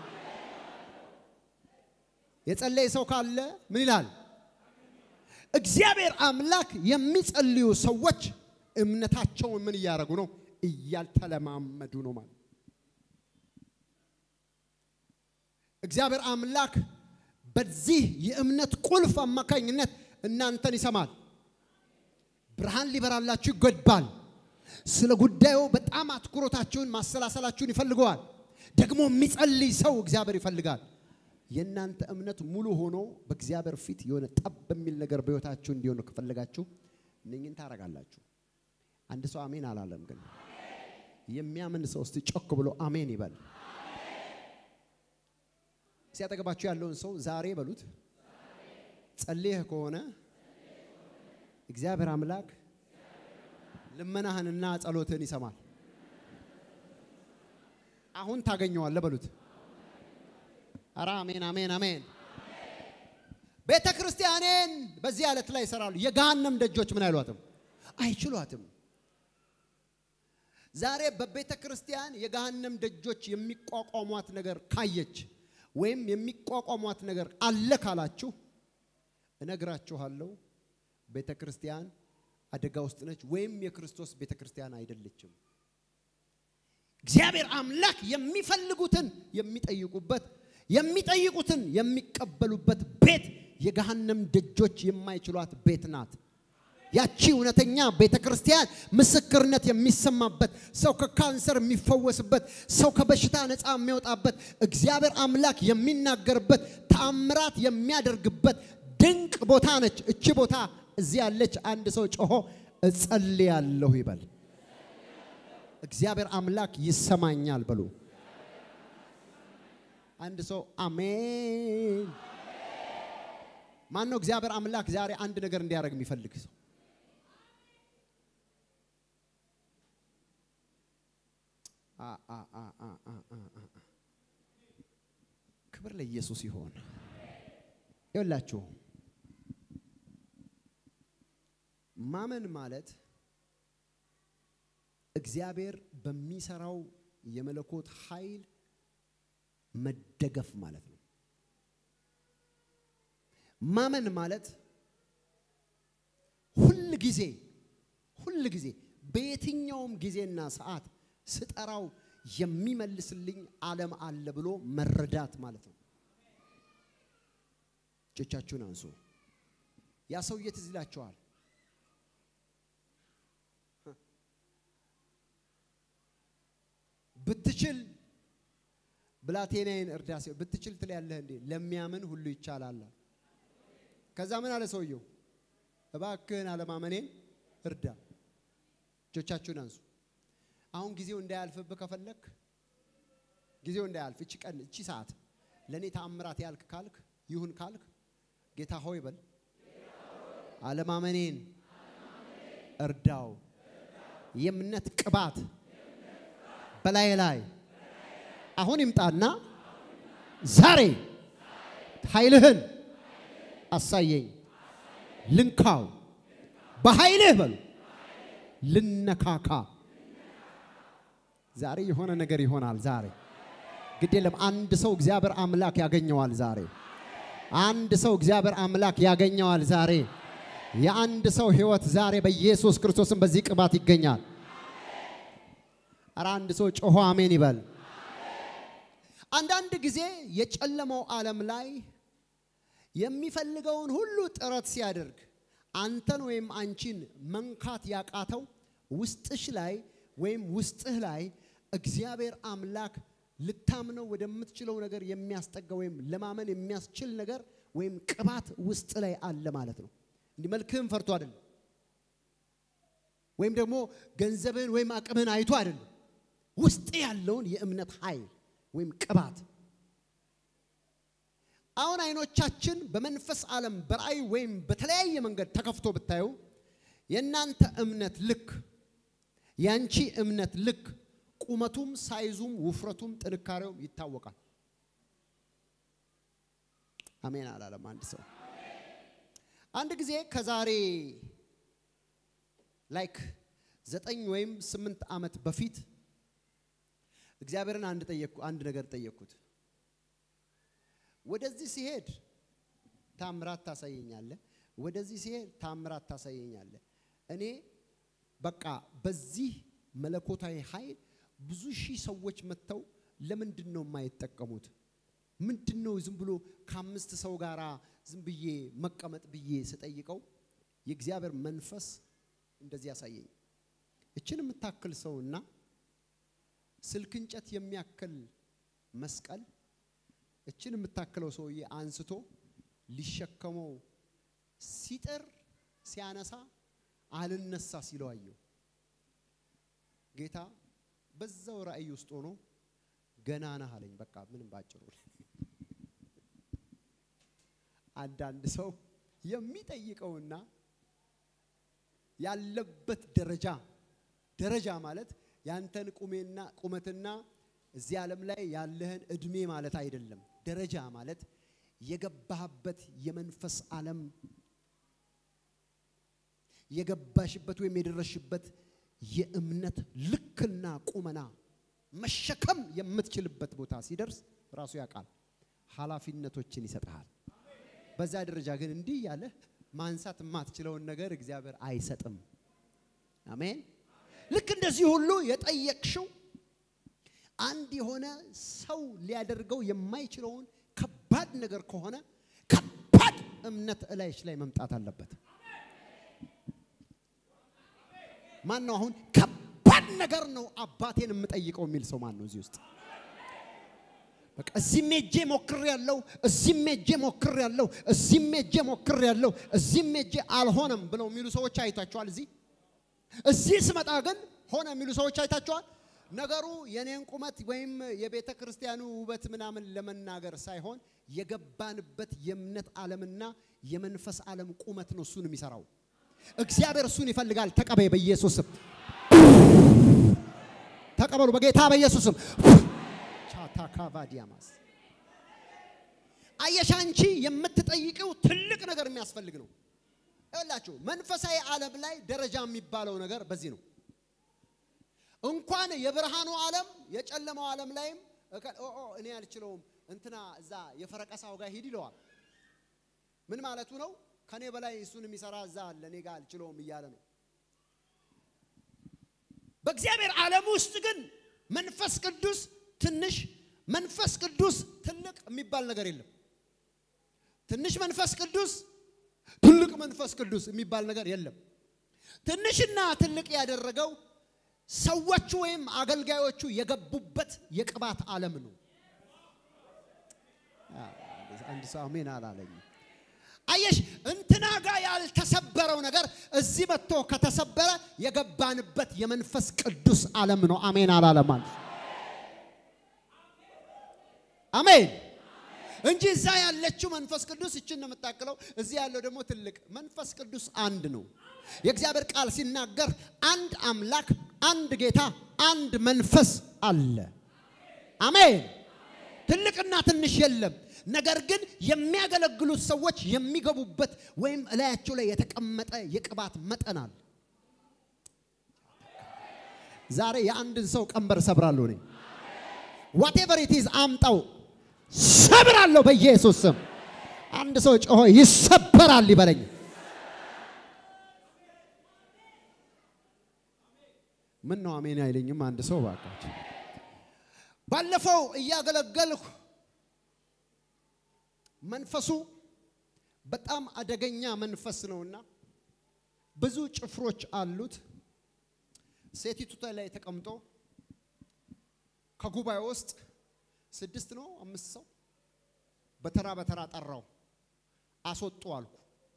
የጸለየ ሰው ካለ ምን ይላል? እግዚአብሔር አምላክ የሚጸልዩ ሰዎች እምነታቸውን ምን እያደረጉ ነው? እያልተለማመዱ ነው ማለት እግዚአብሔር አምላክ በዚህ የእምነት ቁልፍ አማካኝነት እናንተን ይሰማል። ብርሃን ሊበራላችሁ ይገባል። ስለ ጉዳዩ በጣም አትኩሮታችሁን ማሰላሰላችሁን ይፈልገዋል። ደግሞ የሚጸልይ ሰው እግዚአብሔር ይፈልጋል። የእናንተ እምነት ሙሉ ሆኖ በእግዚአብሔር ፊት የሆነ ጠብ የሚል ነገር በሕይወታችሁ እንዲሆን ከፈለጋችሁ እነኝን ታረጋላችሁ። አንድ ሰው አሜን አላለም፣ ግን የሚያምን ሰው እስቲ ጮክ ብሎ አሜን ይበል። ሲያጠገባችሁ ያለውን ሰው ዛሬ በሉት፣ ጸልየህ ከሆነ እግዚአብሔር አምላክ ልመናህንና ጸሎትህን ይሰማል። አሁን ታገኘዋለህ በሉት። ኧረ አሜን አሜን አሜን። ቤተ ክርስቲያኔን በዚህ ዓለት ላይ ይሰራሉ። የገሃነም ደጆች ምን አይሏትም፣ አይችሏትም። ዛሬ በቤተ ክርስቲያን የገሃነም ደጆች የሚቋቋሟት ነገር ካየች ወይም የሚቋቋሟት ነገር አለ ካላችሁ እነግራችኋለሁ፣ ቤተ ክርስቲያን አደጋ ውስጥ ነች፣ ወይም የክርስቶስ ቤተ ክርስቲያን አይደለችም። እግዚአብሔር አምላክ የሚፈልጉትን የሚጠይቁበት የሚጠይቁትን የሚቀበሉበት ቤት የገሃነም ደጆች የማይችሏት ቤት ናት። ያቺ እውነተኛ ቤተ ክርስቲያን ምስክርነት የሚሰማበት ሰው ከካንሰር የሚፈወስበት ሰው ከበሽታ ነፃ የሚወጣበት እግዚአብሔር አምላክ የሚናገርበት ተአምራት የሚያደርግበት ድንቅ ቦታ ነች። እቺ ቦታ እዚህ ያለች አንድ ሰው ጮሆ እጸልያለሁ ይበል። እግዚአብሔር አምላክ ይሰማኛል በሉ። አንድ ሰው አሜን። ማን ነው እግዚአብሔር አምላክ ዛሬ አንድ ነገር እንዲያደርግ የሚፈልግ ሰው? ክብር ለኢየሱስ ይሆን። ይኸውላችሁ ማመን ማለት እግዚአብሔር በሚሰራው የመለኮት ኃይል መደገፍ ማለት ነው። ማመን ማለት ሁል ጊዜ ሁል ጊዜ በየትኛውም ጊዜና ሰዓት ስጠራው የሚመልስልኝ ዓለም አለ ብሎ መረዳት ማለት ነው። እጆቻችሁን አንሱ። ያ ሰውዬ ትዝ ይላችኋል። ብትችል ብላቴናዬን እርዳ ሲለው ብትችል ትላለህ እንዴ? ለሚያምን ሁሉ ይቻላል። ከዛ ምን አለ ሰውየው? እባክህን አለማመኔን እርዳ። እጆቻችሁን አንሱ። አሁን ጊዜው እንዳያልፍብህ ከፈለክ ጊዜው እንዳያልፍ እቺ ቀን እቺ ሰዓት ለእኔ ተአምራት ያልክ ካልክ ይሁን ካልክ ጌታ ሆይ በል አለማመኔን እርዳው። የእምነት ቅባት በላይ ላይ አሁን ይምጣና ዛሬ ኃይልህን አሳየኝ፣ ልንካው፣ በኃይልህ በሉ ልነካካ። ዛሬ የሆነ ነገር ይሆናል። ዛሬ ግድ የለም። አንድ ሰው እግዚአብሔር አምላክ ያገኘዋል። ዛሬ አንድ ሰው እግዚአብሔር አምላክ ያገኘዋል። ዛሬ የአንድ ሰው ህይወት ዛሬ በኢየሱስ ክርስቶስም በዚህ ቅባት ይገኛል። ኧረ አንድ ሰው ጮሆ አሜን ይበል። አንዳንድ ጊዜ የጨለማው ዓለም ላይ የሚፈልገውን ሁሉ ጥረት ሲያደርግ አንተን ወይም አንቺን መንካት ያቃተው ውስጥሽ ላይ ወይም ውስጥህ ላይ እግዚአብሔር አምላክ ልታምነው ወደምትችለው ነገር የሚያስጠጋ ወይም ለማመን የሚያስችል ነገር ወይም ቅባት ውስጥ ላይ አለ ማለት ነው። እንዲህ መልክህን ፈርቶ አይደለም፣ ወይም ደግሞ ገንዘብህን ወይም አቅምህን አይቶ አይደለም። ውስጥ ያለውን የእምነት ኃይል ወይም ቅባት አሁን አይኖቻችን በመንፈስ ዓለም በራእይ ወይም በተለያየ መንገድ ተከፍቶ ብታዩ የእናንተ እምነት ልክ ያንቺ እምነት ልክ ቁመቱም ሳይዙም ውፍረቱም ጥንካሬውም ይታወቃል። አሜን አላለም አንድ ሰው። አንድ ጊዜ ከዛሬ ላይክ ዘጠኝ ወይም ስምንት ዓመት በፊት እግዚአብሔርን አንድ ጠየቅኩ አንድ ነገር ጠየቅኩት። ወደዚህ ሲሄድ ታምራት ታሳየኛለህ፣ ወደዚህ ሲሄድ ታምራት ታሳየኛለህ። እኔ በቃ በዚህ መለኮታዊ ኃይል ብዙ ሺህ ሰዎች መጥተው ለምንድን ነው የማይጠቀሙት? ምንድን ነው ዝም ብሎ ከአምስት ሰው ጋር ዝም ብዬ መቀመጥ ብዬ ስጠይቀው የእግዚአብሔር መንፈስ እንደዚህ ያሳየኝ። እችን የምታክል ሰውና ስልክ እንጨት የሚያክል መስቀል እችን የምታክለው ሰውዬ አንስቶ ሊሸከመው ሲጥር ሲያነሳ አልነሳ ሲለው አየው። ጌታ በዛው ራእይ ውስጥ ሆኖ ገና ነህ አለኝ። በቃ ምንም ባጭሩ አንዳንድ ሰው የሚጠይቀውና ያለበት ደረጃ ደረጃ ማለት ያንተን ቁሜና ቁመትና እዚህ ዓለም ላይ ያለህን እድሜ ማለት አይደለም። ደረጃ ማለት የገባህበት የመንፈስ ዓለም የገባሽበት ወይም የደረሽበት የእምነት ልክና ቁመና መሸከም የምትችልበት ቦታ ሲደርስ ራሱ ያውቃል። ኃላፊነቶችን ይሰጥሃል። በዛ ደረጃ ግን እንዲህ ያለ ማንሳት የማትችለውን ነገር እግዚአብሔር አይሰጥም። አሜን። ልክ እንደዚህ ሁሉ የጠየቅሽው አንድ የሆነ ሰው ሊያደርገው የማይችለውን ከባድ ነገር ከሆነ ከባድ እምነት እላይሽ ላይ መምጣት አለበት። ማን ነው አሁን ከባድ ነገር ነው አባቴን የምጠይቀው የሚል ሰው ማን ነው እዚህ ውስጥ? በቃ እዚህም ሄጄ ሞክር ያለው እዚህም ሄጄ ሞክር ያለው እዚህም ሄጄ ሞክር ያለው እዚህም ሄጄ አልሆነም ብለው የሚሉ ሰዎች አይታችኋል። እዚህ እዚህ ስመጣ ግን ሆነ የሚሉ ሰዎች አይታችኋል። ነገሩ የኔን ቁመት ወይም የቤተ ክርስቲያኑ ውበት ምናምን ለመናገር ሳይሆን የገባንበት የእምነት ዓለምና የመንፈስ ዓለም ቁመት ነው እሱን የሚሰራው። እግዚአብሔር እሱን ይፈልጋል። ተቀበይ በኢየሱስም ተቀበሉ በጌታ በኢየሱስም ቻታካቫዲያማስ አየሽ፣ አንቺ የምትጠይቂው ትልቅ ነገር የሚያስፈልግ ነው። ይኸውላችሁ መንፈሳዊ ዓለም ላይ ደረጃ የሚባለው ነገር በዚህ ነው። እንኳን የብርሃኑ ዓለም የጨለማው ዓለም ላይም እኔ አልችለውም እንትና እዛ የፈረቀሳው ጋር ሂድ ይለዋል። ምን ማለቱ ነው? ከኔ በላይ እሱን የሚሰራ እዛ አለ፣ እኔ ጋር አልችለውም እያለ ነው። በእግዚአብሔር ዓለም ውስጥ ግን መንፈስ ቅዱስ ትንሽ፣ መንፈስ ቅዱስ ትልቅ የሚባል ነገር የለም። ትንሽ መንፈስ ቅዱስ፣ ትልቅ መንፈስ ቅዱስ የሚባል ነገር የለም። ትንሽና ትልቅ ያደረገው ሰዎቹ ወይም አገልጋዮቹ የገቡበት የቅባት ዓለም ነው። አንድ ሰው አሜን አላለኝ። አየሽ እንትና ጋር ያልተሰበረው ነገር እዚህ መጥቶ ከተሰበረ የገባንበት የመንፈስ ቅዱስ ዓለም ነው። አሜን አላለማል። አሜን እንጂ እዛ ያለችው መንፈስ ቅዱስ እችን ነው የምታክለው። እዚህ ያለው ደግሞ ትልቅ መንፈስ ቅዱስ አንድ ነው። የእግዚአብሔር ቃል ሲናገር አንድ አምላክ፣ አንድ ጌታ፣ አንድ መንፈስ አለ። አሜን። ትልቅና ትንሽ የለም። ነገር ግን የሚያገለግሉት ሰዎች የሚገቡበት ወይም እላያቸው ላይ የተቀመጠ የቅባት መጠን አለ። ዛሬ የአንድን ሰው ቀንበር ሰብራለሁ እኔ ዋቴቨር ኢት ኢዝ አምጣው ሰብራለሁ በኢየሱስ ስም። አንድ ሰው ጮሆ ይሰበራል ይበለኝ። ምን ነው አሜን አይለኝም? አንድ ሰው ባካችሁ። ባለፈው እያገለገልኩ መንፈሱ በጣም አደገኛ መንፈስ ነውና ብዙ ጭፍሮች አሉት። ሴቲቱ ላይ ተቀምጦ ከጉባኤ ውስጥ ስድስት ነው አምስት ሰው በተራ በተራ ጠራው፣ አስወጡ አልኩ።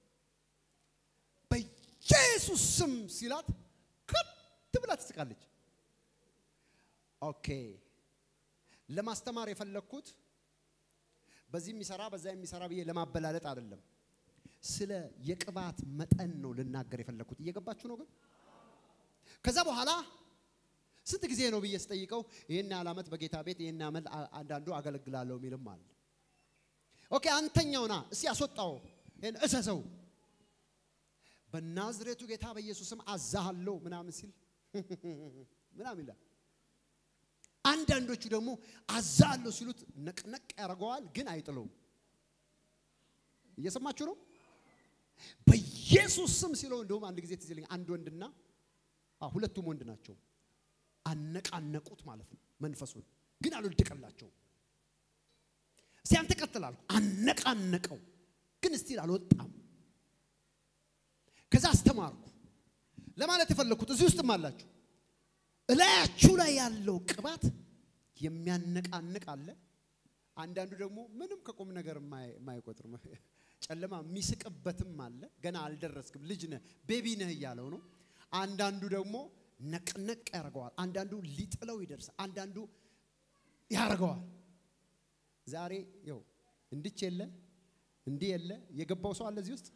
በኢየሱስ ስም ሲላት ከት ብላ ትስቃለች። ኦኬ ለማስተማር የፈለግኩት በዚህ የሚሰራ በዛ የሚሰራ ብዬ ለማበላለጥ አይደለም። ስለ የቅባት መጠን ነው ልናገር የፈለግኩት። እየገባችሁ ነው ግን ከዛ በኋላ ስንት ጊዜ ነው ብዬ ስጠይቀው ይህን ያህል ዓመት በጌታ ቤት ይህን ያህል አንዳንዱ አገለግላለሁ የሚልም አለ። ኦኬ አንተኛውና እስቲ ያስወጣው ይህን እሰሰው በናዝሬቱ ጌታ በኢየሱስም አዛሃለሁ ምናምን ሲል ምናምን ይላል። አንዳንዶቹ ደግሞ አዛሃለሁ ሲሉት ነቅነቅ ያደርገዋል፣ ግን አይጥለውም። እየሰማችሁ ነው። በኢየሱስ ስም ሲለው እንደውም አንድ ጊዜ ትዝ ይለኛል። አንድ ወንድና አዎ ሁለቱም ወንድ ናቸው። አነቃነቁት ማለት ነው መንፈሱን፣ ግን አልወደቀላቸውም። እስቲ አንተ ቀጥል አልኩ። አነቃነቀው፣ ግን እስቲል አልወጣም። ከዛ አስተማርኩ። ለማለት የፈለግኩት እዚህ ውስጥም አላችሁ እላያችሁ ላይ ያለው ቅባት የሚያነቃንቅ አለ። አንዳንዱ ደግሞ ምንም ከቁም ነገር የማይቆጥር ጨለማ የሚስቅበትም አለ። ገና አልደረስክም፣ ልጅ ነህ፣ ቤቢ ነህ እያለው ነው። አንዳንዱ ደግሞ ነቅነቅ ያደርገዋል። አንዳንዱ ሊጥለው ይደርሳል። አንዳንዱ ያደርገዋል። ዛሬ ይኸው እንድች የለ እንዲህ የለ የገባው ሰው አለ እዚህ ውስጥ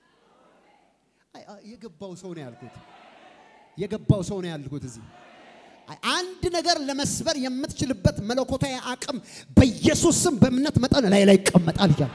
የገባው ሰው ነው ያልኩት። የገባው ሰው ነው ያልኩት እዚህ አንድ ነገር ለመስበር የምትችልበት መለኮታዊ አቅም በኢየሱስ ስም በእምነት መጠን ላይ ላይ ይቀመጣል ይላል።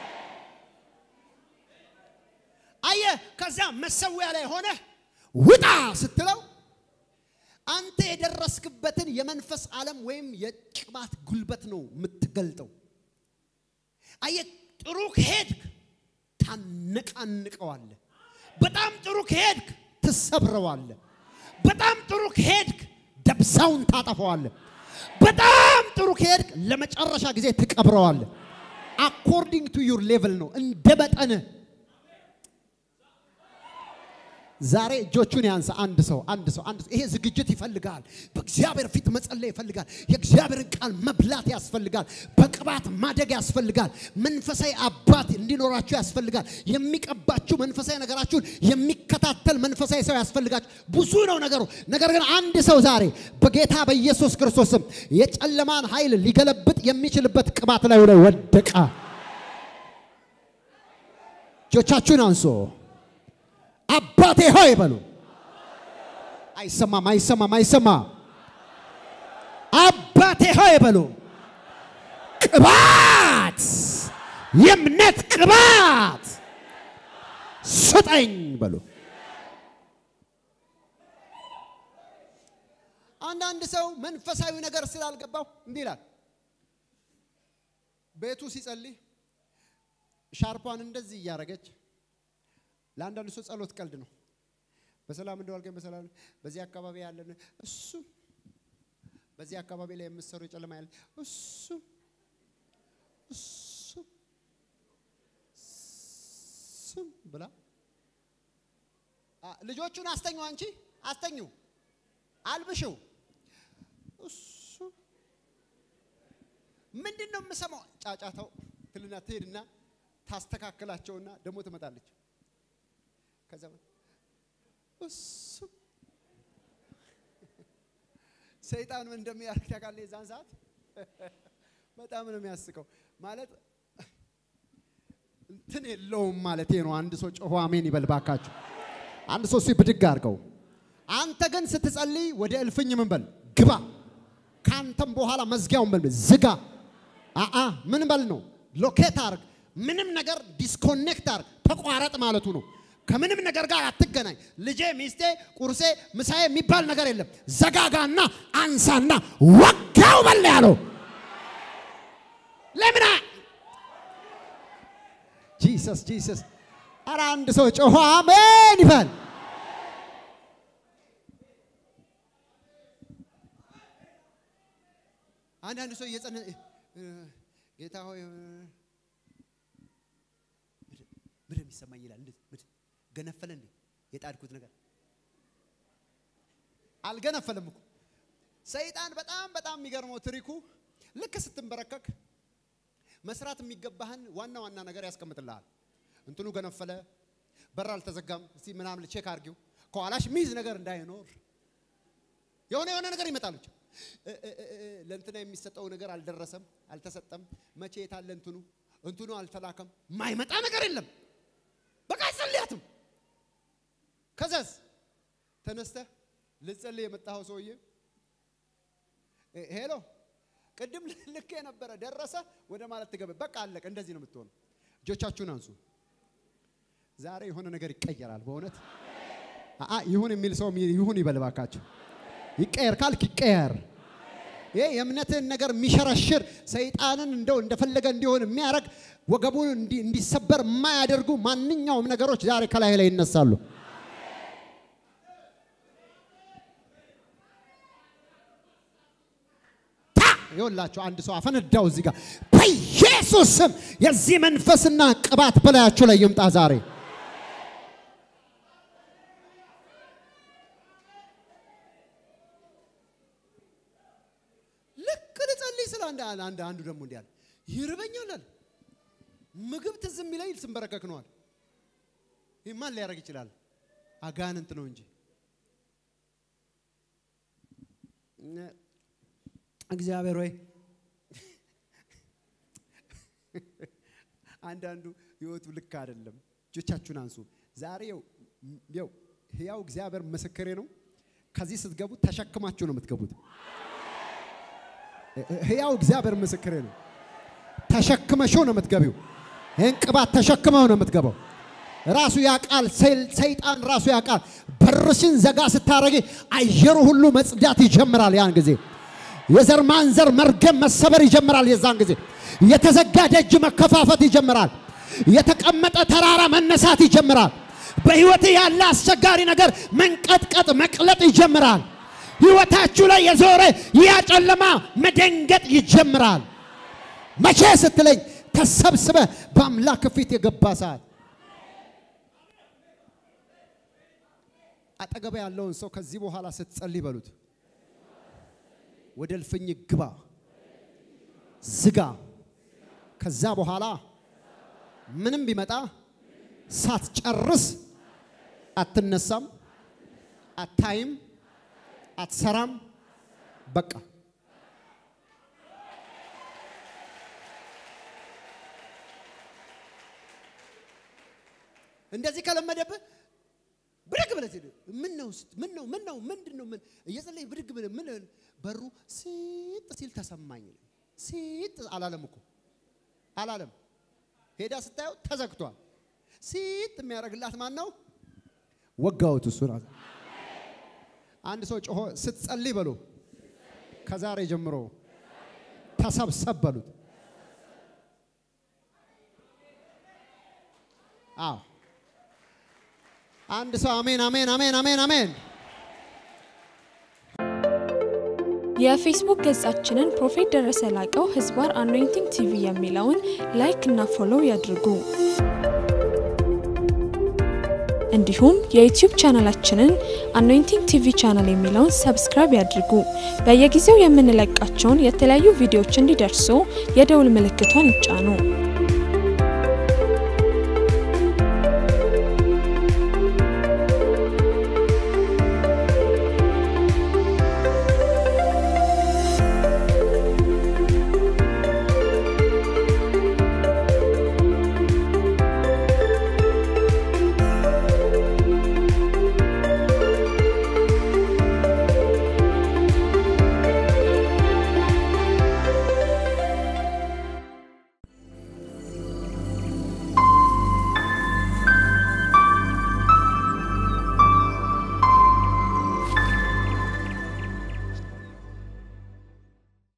አየ ከዛ መሰዊያ ላይ ሆነ ውጣ ስትለው አንተ የደረስክበትን የመንፈስ ዓለም ወይም የቅባት ጉልበት ነው የምትገልጠው። አየ ጥሩ ከሄድክ ታነቃንቀዋለህ። በጣም ጥሩ ከሄድክ ትሰብረዋለህ። በጣም ጥሩ ከሄድክ ደብዛውን ታጠፈዋለህ። በጣም ጥሩ ከሄድክ ለመጨረሻ ጊዜ ትቀብረዋለህ። አኮርዲንግ ቱ ዩር ሌቭል ነው እንደ መጠንህ። ዛሬ እጆቹን ያንሳ አንድ ሰው አንድ ሰው አንድ ሰው። ይሄ ዝግጅት ይፈልጋል። በእግዚአብሔር ፊት መጸለይ ይፈልጋል። የእግዚአብሔርን ቃል መብላት ያስፈልጋል። በቅባት ማደግ ያስፈልጋል። መንፈሳዊ አባት እንዲኖራችሁ ያስፈልጋል። የሚቀባችሁ መንፈሳዊ ነገራችሁን የሚከታተል መንፈሳዊ ሰው ያስፈልጋችሁ። ብዙ ነው ነገሩ። ነገር ግን አንድ ሰው ዛሬ በጌታ በኢየሱስ ክርስቶስም የጨለማን ኃይል ሊገለብጥ የሚችልበት ቅባት ላይ ላይ ወደቀ። እጆቻችሁን አንሶ አባቴ ሆይ በሉ። አይሰማም፣ አይሰማም፣ አይሰማም። አባቴ ሆይ በሉ። ቅባት፣ የእምነት ቅባት ስጠኝ በሉ። አንዳንድ ሰው መንፈሳዊ ነገር ስላልገባው እንዲህ ይላል። ቤቱ ሲጸልይ ሻርፓን እንደዚህ እያደረገች ለአንዳንድ ሰው ጸሎት ቀልድ ነው። በሰላም እንደዋልከኝ በሰላም በዚህ አካባቢ ያለን እሱ በዚህ አካባቢ ላይ የምትሰሩ የጨለማ ያለ እሱ እሱ እሱም ብላ ልጆቹን አስተኙ፣ አንቺ አስተኙ፣ አልብሽው። እሱ ምንድን ነው የምሰማው? ጫጫታው ትልና ትሄድና ታስተካክላቸውና ደግሞ ትመጣለች። ከዛ እሱ ሰይጣን ምን እንደሚያደርግ ታውቃለህ? የዛን ሰዓት በጣም ነው የሚያስቀው። ማለት እንትን የለውም ማለት ነው። አንድ ሰው ጮሆ አሜን ይበል ባካችሁ። አንድ ሰው እሱ ብድግ አድርገው። አንተ ግን ስትጸልይ ወደ እልፍኝ ምን በል ግባ። ካንተም በኋላ መዝጊያውን በል ዝጋ። አአ ምን በል ነው ሎኬት አርግ። ምንም ነገር ዲስኮኔክት አርግ፣ ተቋረጥ ማለቱ ነው። ከምንም ነገር ጋር አትገናኝ። ልጄ፣ ሚስቴ፣ ቁርሴ፣ ምሳዬ የሚባል ነገር የለም። ዘጋጋና አንሳና ወጋው በል ያለው ለምን? ጂሰስ ጂሰስ። ኧረ አንድ ሰው ጮሆ አሜን ይበል። አንዳንድ ሰው እየጸነ ጌታ ሆይ ምድር የሚሰማኝ ይላል። ምድር ገነፈለ እንዴ? የጣድኩት ነገር አልገነፈለም እኮ። ሰይጣን በጣም በጣም የሚገርመው ትሪኩ ልክ ስትንበረከክ መስራት የሚገባህን ዋና ዋና ነገር ያስቀምጥልሃል። እንትኑ ገነፈለ፣ በር አልተዘጋም፣ እስቲ ምናምን ቼክ አድርጊው፣ ከኋላሽ ሚዝ ነገር እንዳይኖር የሆነ የሆነ ነገር ይመጣል። ብቻ እ- እ- እ- እ- ለእንትና የሚሰጠው ነገር አልደረሰም፣ አልተሰጠም፣ መቼ የታለ እንትኑ እንትኑ አልተላከም፣ ማይመጣ ነገር የለም። በቃ አይጸልያትም። ከዛስ ተነስተህ ልጸልይ የመጣኸው ሰውዬ እ- ሄሎ ቅድም ልክ የነበረ ደረሰ ወደ ማለት ትገባ። በቃ አለቀ። እንደዚህ ነው የምትሆነው። እጆቻችሁን አንሱ። ዛሬ የሆነ ነገር ይቀየራል። በእውነት አአ ይሁን የሚል ሰው ይሁን ይበል እባካችሁ። ይቀየር ካልክ ይቀየር። ይሄ የእምነትን ነገር የሚሸረሽር ሰይጣንን እንደው እንደፈለገ እንዲሆን የሚያደርግ ወገቡን እንዲ- እንዲሰበር የማያደርጉ ማንኛውም ነገሮች ዛሬ ከላይ ላይ ይነሳሉ። ታ ይኸውላችሁ አንድ ሰው አፈነዳው እዚህ ጋር በኢየሱስ ስም የዚህ መንፈስና ቅባት በላያችሁ ላይ ይምጣ ዛሬ። ልክ ልጸልይ ስለ አንድ አንድ አንዱ ደግሞ እንዲህ አለ ይርበኛል አለ ምግብ ትዝ የሚለኝ ስንበረከክ ነዋል። ይህ ማን ሊያደርግ ይችላል? አጋንንት ነው እንጂ እነ- እግዚአብሔር ወይ አንዳንዱ ህይወቱ ልክ አይደለም። እጆቻችሁን አንሱ። ዛሬ ይኸው ይኸው ህያው እግዚአብሔር ምስክሬ ነው። ከዚህ ስትገቡ ተሸክማችሁ ነው የምትገቡት። ህያው እግዚአብሔር ምስክሬ ነው። ተሸክመሽው ነው የምትገቢው። ይህን ቅባት ተሸክመው ነው የምትገባው። ራሱ ያውቃል፣ ሰይጣን ራሱ ያውቃል። በርሽን ዘጋ ስታረጊ አየሩ ሁሉ መጽዳት ይጀምራል። ያን ጊዜ የዘር ማንዘር መርገም መሰበር ይጀምራል። የዛን ጊዜ የተዘጋ ደጅ መከፋፈት ይጀምራል። የተቀመጠ ተራራ መነሳት ይጀምራል። በህይወት ያለ አስቸጋሪ ነገር መንቀጥቀጥ መቅለጥ ይጀምራል። ህይወታችሁ ላይ የዞረ ያ ጨለማ መደንገጥ ይጀምራል። መቼ ስትለኝ ተሰብስበ በአምላክ ፊት የገባ ሰዓት አጠገባ ያለውን ሰው ከዚህ በኋላ ስትጸልይ በሉት፣ ወደ እልፍኝ ግባ፣ ዝጋ። ከዛ በኋላ ምንም ቢመጣ ሳትጨርስ አትነሳም፣ አታይም፣ አትሰራም። በቃ እንደዚህ ከለመደብህ ብድግ ብለህ ትሄድ። ምን ነው ምን ነው ምን ነው ምንድን ነው ምን እየጸለይ ብድግ ብለህ ምን በሩ ሲጥ ሲል ተሰማኝ። ሲጥ አላለም እኮ አላለም። ሄዳ ስታየው ተዘግቷል። ሲጥ የሚያደርግላት ማን ነው? ወጋውት እሱ ራሱ። አንድ ሰው ጮሆ ስትጸልይ በሉ ከዛሬ ጀምሮ ተሰብሰብ በሉት። አዎ አንድ ሰው አሜን አሜን አሜን አሜን አሜን። የፌስቡክ ገጻችንን ፕሮፌት ደረሰ ላቀው ህዝባር አኖይንቲንግ ቲቪ የሚለውን ላይክ እና ፎሎው ያድርጉ። እንዲሁም የዩቲዩብ ቻናላችንን አኖይንቲንግ ቲቪ ቻናል የሚለውን ሰብስክራይብ ያድርጉ። በየጊዜው የምንለቃቸውን የተለያዩ ቪዲዮዎች እንዲደርሱ የደውል ምልክቷን ይጫኑ።